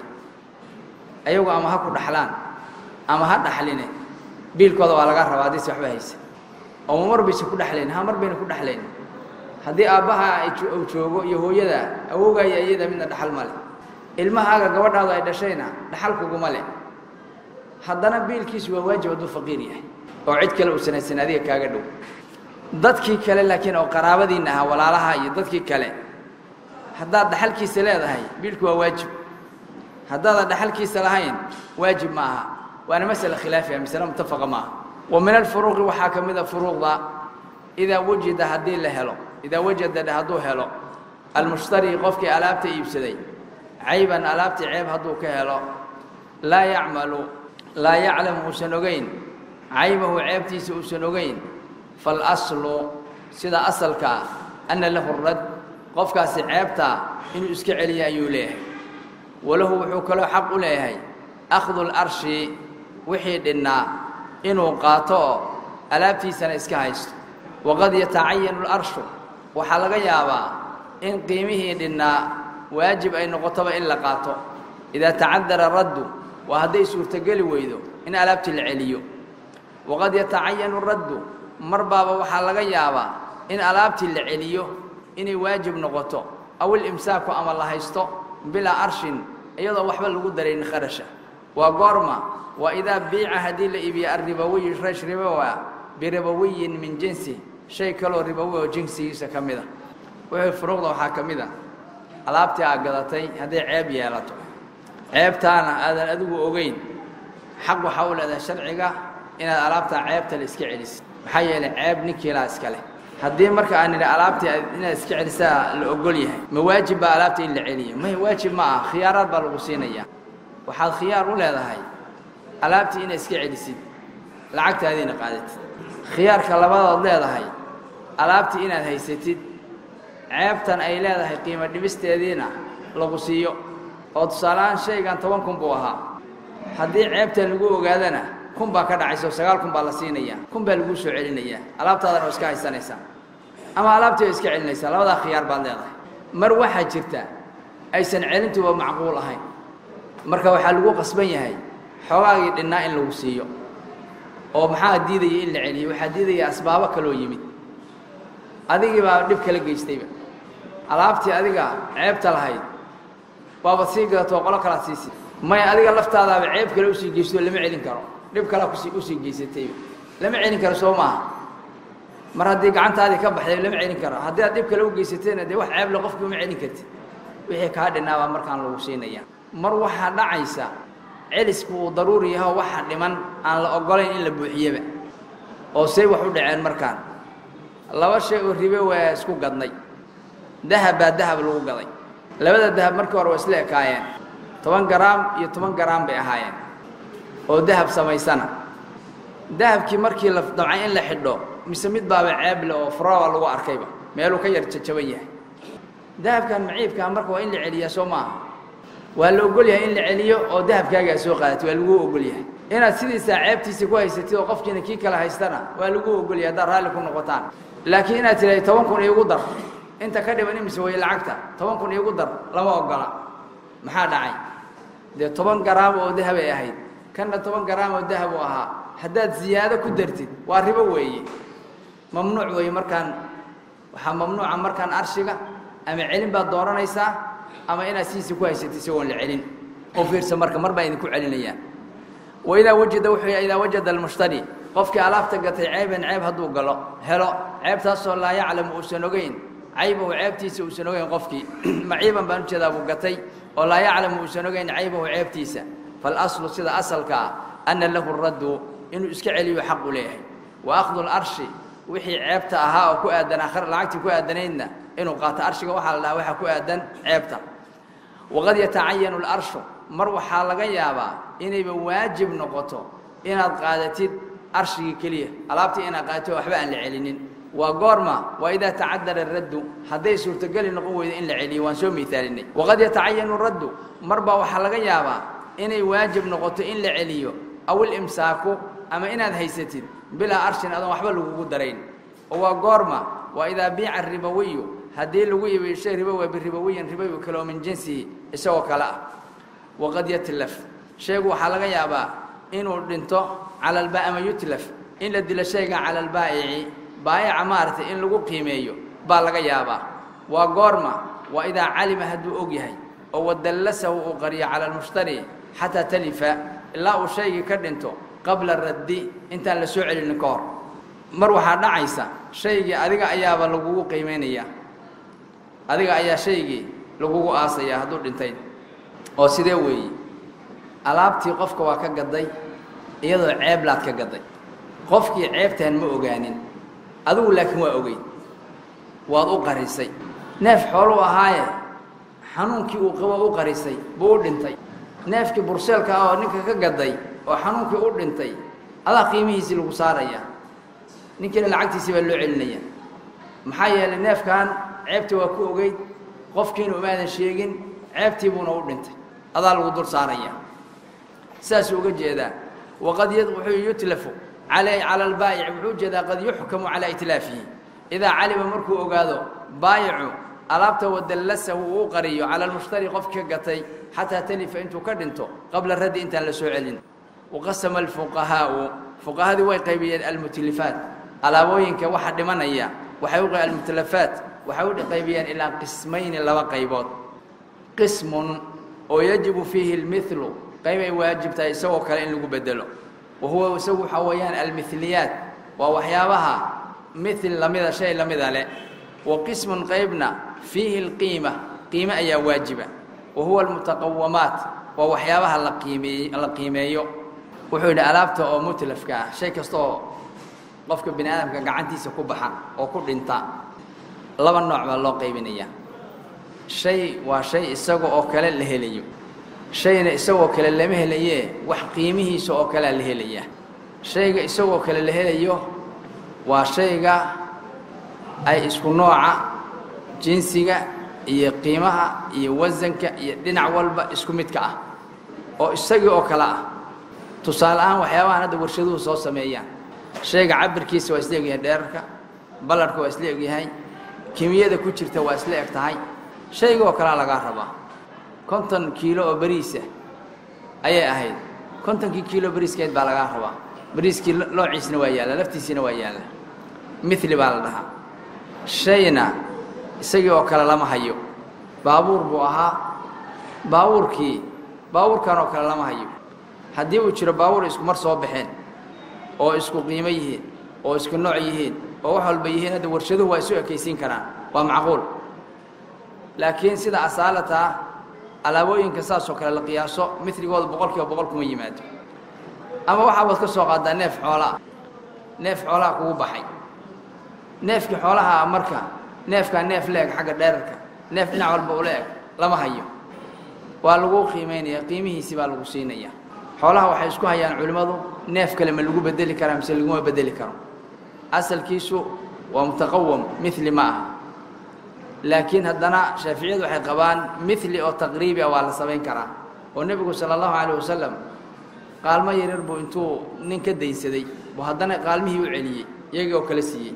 ayagu ama ha ku dhaxlaan ama ha dhaxline biilkooda waa laga rabaa haddiise waxba haysa oo mar bayse ku dhexlayn ha mar bayna ku dhexlayn haddii aabbaha uu joogo iyo hooyada awowgaya iyada midna dhaxal ma leh ilmahaaga gabadhaadu ay dhashayna dhaxal kuguma leh haddana biilkiisu waa waajib hadduu faqiir yahay oo cid kale uusan haysan adiga kaaga dhow dadkii kale laakiin oo qaraabadiinna ahaa walaalaha iyo dadkii kale haddaad dhaxalkiisa leedahay biilku waa waajib haddaadan dhaxalkiisa lahayn waajib ma aha waana masala khilaafiya masale mutafaqa ma aha wa min alfuruuqi waxaa ka mid a furuuqda idaa wujida haddii la helo idaa wajada dhe hadduu helo almushtari qofkii alaabta iibsaday cayban alaabtii ceeb hadduu ka helo laa yacmalu laa yaclamu uusan ogeyn caybahu ceebtiisa uusan ogeyn faاlaslu sida asalkaa ana lahu rad qofkaasi ceebtaa inuu iska celiya ayuu leeyahay walahu wuxuu kaloo xaq u leeyahay akhdu larshi wixii dhinnaa inuu qaato oo alaabtiisana iska haysto waqad yatacayanu larshu waxaa laga yaabaa in qiimihii dhinnaa waajib ay noqotoba in la qaato idaa tacadara raddu waa hadday suurtogeli weydo in alaabtii la celiyo waqad yatacayanu raddu mar baaba waxaa laga yaabaa in alaabtii la celiyo inay waajib noqoto aw ilimsaaku ama la haysto bilaa arshin iyadoo waxba lagu daraynin kharasha waa goorma waa idaa biica haddii la iibiyo arribawiyu rash ribowa biribawiyin min jinsi shay kaloo ribowi oo jinsigiisa ka mid a wuxuu furuuqda waxaa ka mid a alaabtii aad gadatay hadday ceeb yeelato ceebtaana aadan adigu ogeyn xaq waxaa u leedahay sharciga inaad alaabtaa ceebta la iska celisid maxaa yeelay ceeb ninkiilaa iska leh haddii marka aan nidhi alaabtii inaad iska celisaa la ogol yahay ma waajib baa alaabta in la celiyo may waajib ma ah khiyaaraad baa lagu siinayaa waxaad khiyaar u leedahay alaabtii inaad iska celisid lacagtaadiina qaadatid khiyaarka labadood leedahay alaabtii inaad haysatid ceebtan ay leedahay qiimo dhibisteediina lagu siiyo oo tusaaleahaan shaygan toban kun buu ahaa haddii ceebtan lagu ogaadana kun baa ka dhacaysa oo sagaal kun baa la siinayaa kun baa laguu soo celinayaa alaabtaadana oo iska haysanaysaa ama alaabtii oo iska celinaysaa labadaa khiyaar baad leedahay mar waxaa jirta aysan celintuba macquul ahayn marka waxaa lagu qasban yahay xoogaagii dhinnaa in lagu siiyo oo maxaa diidaya in la celiyo waxaa diidaya asbaabo kaloo yimid adigii baa dhib kala geystayba alaabtii adiga ceebta lahayd waabad sii gadatoo qolo kalaad siisid may adiga laftaadaaba ceeb kale usii geysto lama celin karo dhib kalea kusi usii geysatayba lama celin karo soo maaha mar haddii gacantaadii ka baxday lama celin karo haddii aad dhib kale u geysatayna dee wax ceeble qofkii uma celin kartid wixii kaa dhinnaabaa markaan lagu siinaya mar waxaa dhacaysa celisku uu daruuri yaho waxa dhiman aan la ogolayn in la buuxiyaba oo say wax u dhaceen markaan laba shay oo ribe waa isku gadnay dahab baa dahab lagu gaday labada dahab markii hore waa isla ekaayeen toban garaam iyo toban garaam bay ahaayeen oo dahab samaysana dahabkii markii la damcay in la xidho mise mid baaba ceeble oo furaaba lagu arkayba meeluu ka yar jajaban yahay dahabkan maciibkaa marka waa in la celiyaa soo maaha waa la ogol yahay in la celiyo oo dahabkaagaa soo qaadatay waa laguu ogol yahay inaad sidiisaa ceebtiisa ku haysatid oo qofkiina kii kale haystana waa laguu ogol yahay haddaad raalli ku noqotaan laakiin inaad tidhahda toban kun iigu dar inta ka dhiban imise way lacagta toban kun iigu dar lama ogola maxaa dhacay dee toban garaam oo dahabay ahayd kanna toban garaam oo dahab u ahaa haddaad ziyaado ku dartid waa ribo weeye mamnuuc weeye markaan waxaa mamnuuca markaan arshiga ama celin baad dooranaysaa ama inaad sidiisa ku haysatid isagoon la celin u fiirsa marka mar baa idinku celinayaan waidaa wajada wuxuu yahay idaa wajada almushtari qofkii alaabta gatay ceeban ceeb hadduu galo helo ceebtaasoo laa yaclamu uusan ogeyn caybahu ceebtiisa uusan ogeyn qofkii maciiban baan ujeedaa buu gatay oo laa yaclamu uusan ogeyn caybahu ceebtiisa faalaslu sida asalka ah ana lahu raddu inuu iska celiyo xaq u leeyahay wa akhdu larshi wixii ceebta ahaa oo ku aadan akhir lacagtii ku aadanaydna inuu qaato arshiga waxaa la dhahaa waxaa ku aadan ceebta waqad yatacayanu larshu mar waxaa laga yaabaa inayba waajib noqoto inaad qaadatid arshigii keliya alaabtii inaad qaadato waxba aan la celinin waa goorma waa idaa tacadara raddu hadday suurtogeli noqon weydo in la celiyo waan soo miaalinay waqad yatacayanu raddu mar baa waxaa laga yaabaa inay waajib noqoto in la celiyo aw ilimsaaku ama inaad haysatid bilaa arshin adoon waxba lagugu darayn oo waa goorma waa idaa biica ribowiyu haddii lagu iibiyo shay ribowa biribowiyin ribowi kale oo min jinsihi isagoo kale ah waqad yatlaf shaygu waxaa laga yaabaa inuu dhinto cala alba ama yutlaf in la dilo shayga cala albaa'ici baayaca maaragtay in lagu qiimeeyo baa laga yaabaa waa goorma waa idaa calima hadduu og yahay oo wadallasahu uu qariyo cala almushtari xataa talifa ilaa uu shaygii ka dhinto qabla raddi intaan la soo celinin ka hor mar waxaa dhacaysa shaygii adiga ayaaba lagugu qiimaynayaa adiga ayaa shaygii lagugu aasaya hadduu dhintay oo sidee weeye alaabtii qofka waa ka gaday iyadoo ceeblaad ka gaday qofkii ceebtaan ma ogaanin adigu laakiin waa ogeyd waad u qarisay neef xooluu ahaaye xanuunkii uu qabo u qarisay buu u dhintay neefkii burseelka ah oo ninka ka gaday oo xanuunkii u dhintay adaa qiimihiisii lagu saaraya ninkiina lacagtiisii baa loo celinaya maxaa yeelay neefkan ceebtii waa ku ogeyd qofkiina umaadan sheegin ceebtii buuna u dhintay adaa lagu dul saaraya sidaasuu uga jeedaa waqad wuxuu yutlafu alay cala albaayic wuxuu ujeedaa qad yuxkamu calaa itlaafihi idaa calima markuu ogaado baayicu alaabta wadallasahu uu qariyo cala almushtari qofkii ka gatay xataa talifa intuu ka dhinto qabla raddi intaan la soo celin waqasama alfuqahaau fuqahadii way qaybiyeen almutlifaat alaabooyinka waxa dhimanaya waxay u almutlafaat waxay u qaybiyeen ilaa qismayni laba qaybood qismun oo yajibu fiihi lmilu qayb ay waajib tahay isagoo kale in lagu bedelo wa huwa isagu waxaa weeyaan almiliyaat waa waxyaabaha mil lamida shay lamida leh wa qismun qaybna fiihi اlqiima qiime ayaa waajiba wa huwa almutaqawamaat waa waxyaabaha la qiimeey la qiimeeyo wuxuu yidhi alaabta oo mutlafka ah shay kasta oo qofka bini aadamka gacantiisa ku baxa oo ku dhinta laba nooc baa loo qaybinaya shay waa shay isaga oo kale la helayo shayna isagoo kale lama helayee wax qiimihiisa oo kalea la helaya shayga isagoo kale la helayo waa shayga ay isku nooca jinsiga iyo qiimaha iyo wasanka iyo dhinac walba isku midka ah oo isagii oo kale ah tusaale ahaan waxyaabahan hadda warshaduhu soo sameeyaan shayga cabirkiisa waa isla egyahay dheerarka ballarhka waa isla egyahay kimiyada ku jirta waa isla eg tahay shayga oo kalea lagaa rabaa konton kiilo oo beriisa ayay ahayd kontonkii kiilo beriiskeed baa lagaa rabaa beriiskii loociisna waa yaalla laftiisiina waa yaalla mili baa la dhahaa shayna isagii oo kale lama hayo baabuur buu ahaa baabuurkii baabuurkan oo kale lama hayo haddii uu jiro baabuur isku mar soo baxeen oo isku qiimo yihiin oo isku nooc yihiin oo wax walba yihiin hadda warshaduhu waa isu ekaysiin karaan waa macquul laakiin sida asaalataa alaabooyinka saasoo kale la qiyaaso miligooda boqol kiiba boqol kuma yimaado ama waxaabaad ka soo qaadaa neef xoolaa neef xoolaha kugu baxay neefkii xoolaha marka neefkaa neef la eg xagga dheerarka neef dhinac walba ula eg lama hayo waa lagu qiimaynaya qiimihiisii baa lagu siinaya xoolaha waxay isku hayaan culimmadu neef kale ma lagu bedeli karaa mise laguma bedeli karo asalkiisu waa mutaqawam mili ma aha laakiin haddana shaaficiyadu waxay qabaan mili oo taqriibi ah waa la samayn karaa oo nebigu sala allahu calayh wasalam qaalmo yaryar buu intuu nin ka daynsaday buu haddana qaalmihii u celiyey iyagii oo kale siiyey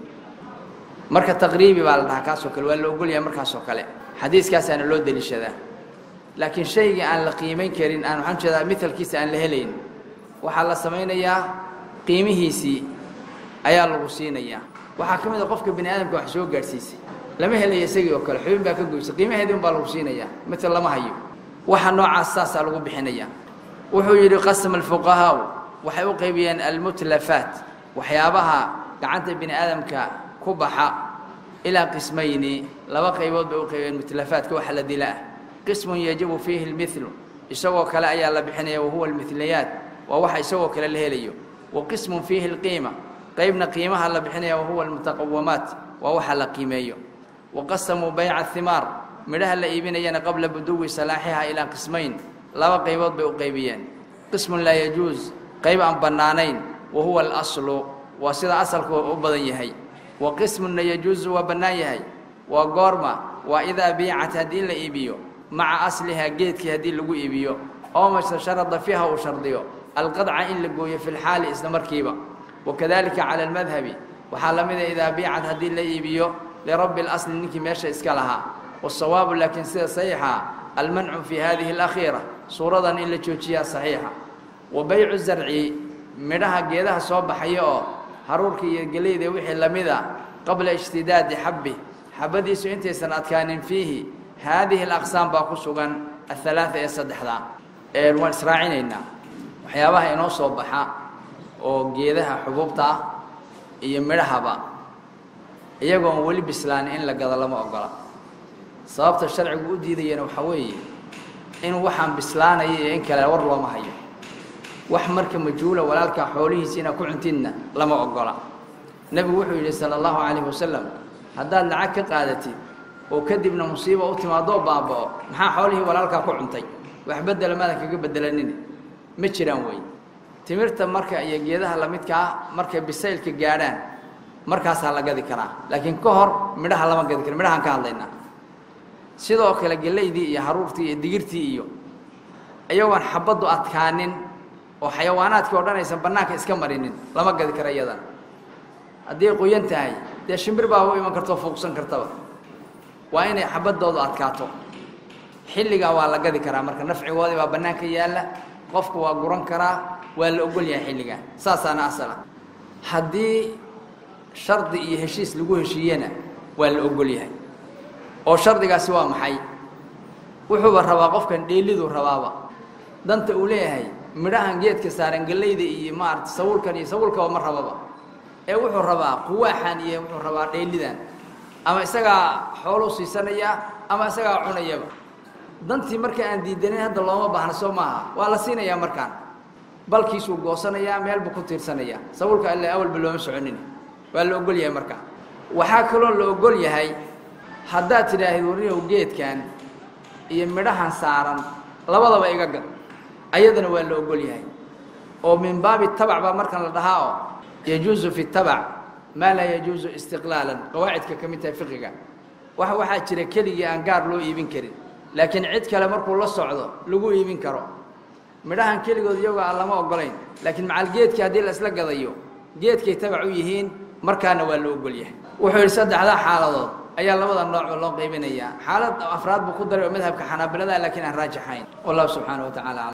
marka taqriibi baa la dhahaa kaasoo kale waa la ogolyahay markaasoo kale xadiiskaasaana loo deliishadaa laakiin shaygii aan la qiimayn karin aan waxaan jeedaa mialkiisa aan la helayn waxaa la samaynayaa qiimihiisii ayaa lagu siinayaa waxaa ka mid a qofka bini aadamka wax soo gaadhsiisay lama helaya isagii oo kale xubin baa ka goysay qiimaheedii un baa lagu siinayaa mital lama hayo waxa noocaas saasaa lagu bixinaya wuxuu yidhi qasama alfuqahaau waxay u qaybiyeen almutlafaat waxyaabaha gacanta bini aadamka ku baxa ilaa qismayni laba qaybood bay u qaybiyeen mutlafaadka waxa la dila ah qismun yajibu fiihi lmilu isagoo kale ayaa la bixinaya wahuwa almilayaat waa waxa isagoo kale la helayo wa qismun fiihi lqiima qaybna qiimaha la bixinaya wahuwa almutaqawamaat waa waxa la qiimeeyo waqasamuu bayca himaar midhaha la iibinayana qabla buduwi salaaxiha ilaa qismayn laba qaybood bay u qaybiyeen qismun laa yajuus qayb aan bannaanayn wa huwa alaslu waa sida asalku u badan yahay wa qismunna yajuusu waa bannaan yahay waa goorma waa idaa biicat haddii la iibiyo maca aslihaa geedkii haddii lagu iibiyo oo mase sharada fiiha uu shardiyo alqadca in la gooyo fi lxaali isla markiiba wakadalika cala almadhabi waxaa la mida idaa biicat haddii la iibiyo lirabbi اlasli ninkii meesha iska lahaa wasawaabu laakiin sida saxiixa almancu fi hadihi اlakhiira suuradan in la joojiyaa saxiixa wa baycu zarci midhaha geedaha soo baxaya oo haruurka iyo geleyda wixii lamida qabla ijtidaadi xabbi xabadiisu intaysan adkaanin fiihi haadihi alaqsaam baa ku sugan ahalaaثa ee saddexda waan israacinaynaa waxyaabaha inoo soo baxa oo geedaha xubuubta ah iyo midhahaba iyagoon weli bislaan in la gado lama ogola sababta sharcigu u diidayana waxaa weeye in waxaan bislaanaya iyo in kale war looma hayo wax marka majhuula walaalkaa xoolihiisa inaad ku cuntidna lama ogola nebigu wuxuu yidhi sala allahu calayhi wasalam haddaad lacag ka qaadatid oo kadibna musiiba u timaadoo baaba'o maxaa xoolihii walaalkaa ku cuntay wax bedela maadan kaga bedelanin ma jiraan wey timirta marka iyo geedaha lamidka ah markay bisaylka gaadhaan markaasaa la gadi karaa laakiin ka hor midhaha lama gadi karo midhahaan ka hadlaynaa sidoo kale gelaydii iyo haruurtii iyo digirtii iyo iyagoon xabaddu adkaanin oo xayawaanaadkii o dhan aysan bannaanka iska marinin lama gadi karo iyadan haddii ay qoyan tahay dee shimbir baa u iman kartoo fuuqsan kartaba waa inay xabaddoodu adkaato xilligaa waa la gadi karaa marka nafcigoodii baa bannaanka yaalla qofku waa guran karaa waa la ogol yahay xilligaa saasaana asala haddii shardi iyo heshiis lagu heshiiyena waa la ogol yahay oo shardigaasi waa maxay wuxuuba rabaa qofkan dheeliduu rabaaba danta uu leeyahay midhahan geedka saaran gellayda iyo maarata sawulkan iyo sawulkaba ma rababa ee wuxuu rabaa quwaaxan iyo wuxuu rabaa dheelidan ama isagaa xooluu siisanayaa ama isagaa cunayaba dantii marka aan diidanayn hadda looma baahna soo maaha waa la siinayaa markaan balkiisuu goosanayaa meel buu ku tiirsanayaa sawulka alle awalba looma soconin waa la ogol yahay marka waxaa kaloo la ogol yahay haddaad tidhaahid warinow geedkan iyo midhahan saaran labadaba iga gad ayadana waa la ogol yahay oo min baabi tabac baa markan la dhahaa oo yajuusu fi tabac maa laa yajuusu istiqlaalan qawaacidka ka mid tahay fiqiga wax waxaa jira keligii aan gaar loo iibin karin laakiin cid kale markuu la socdo lagu iibin karo midhahan keligood iyagoo aan lama ogolayn laakiin macal geedkii haddii la isla gadayo geedkay tabac u yihiin markaana waa la ogol yahay wuxuu yidhi saddexdaa xaaladood ayaa labada noocba loo qaybinayaa xaalad afraad buu ku daray oo madhabka xanaabilada laakiin aan raajixayn wallahu subxaana wa tacala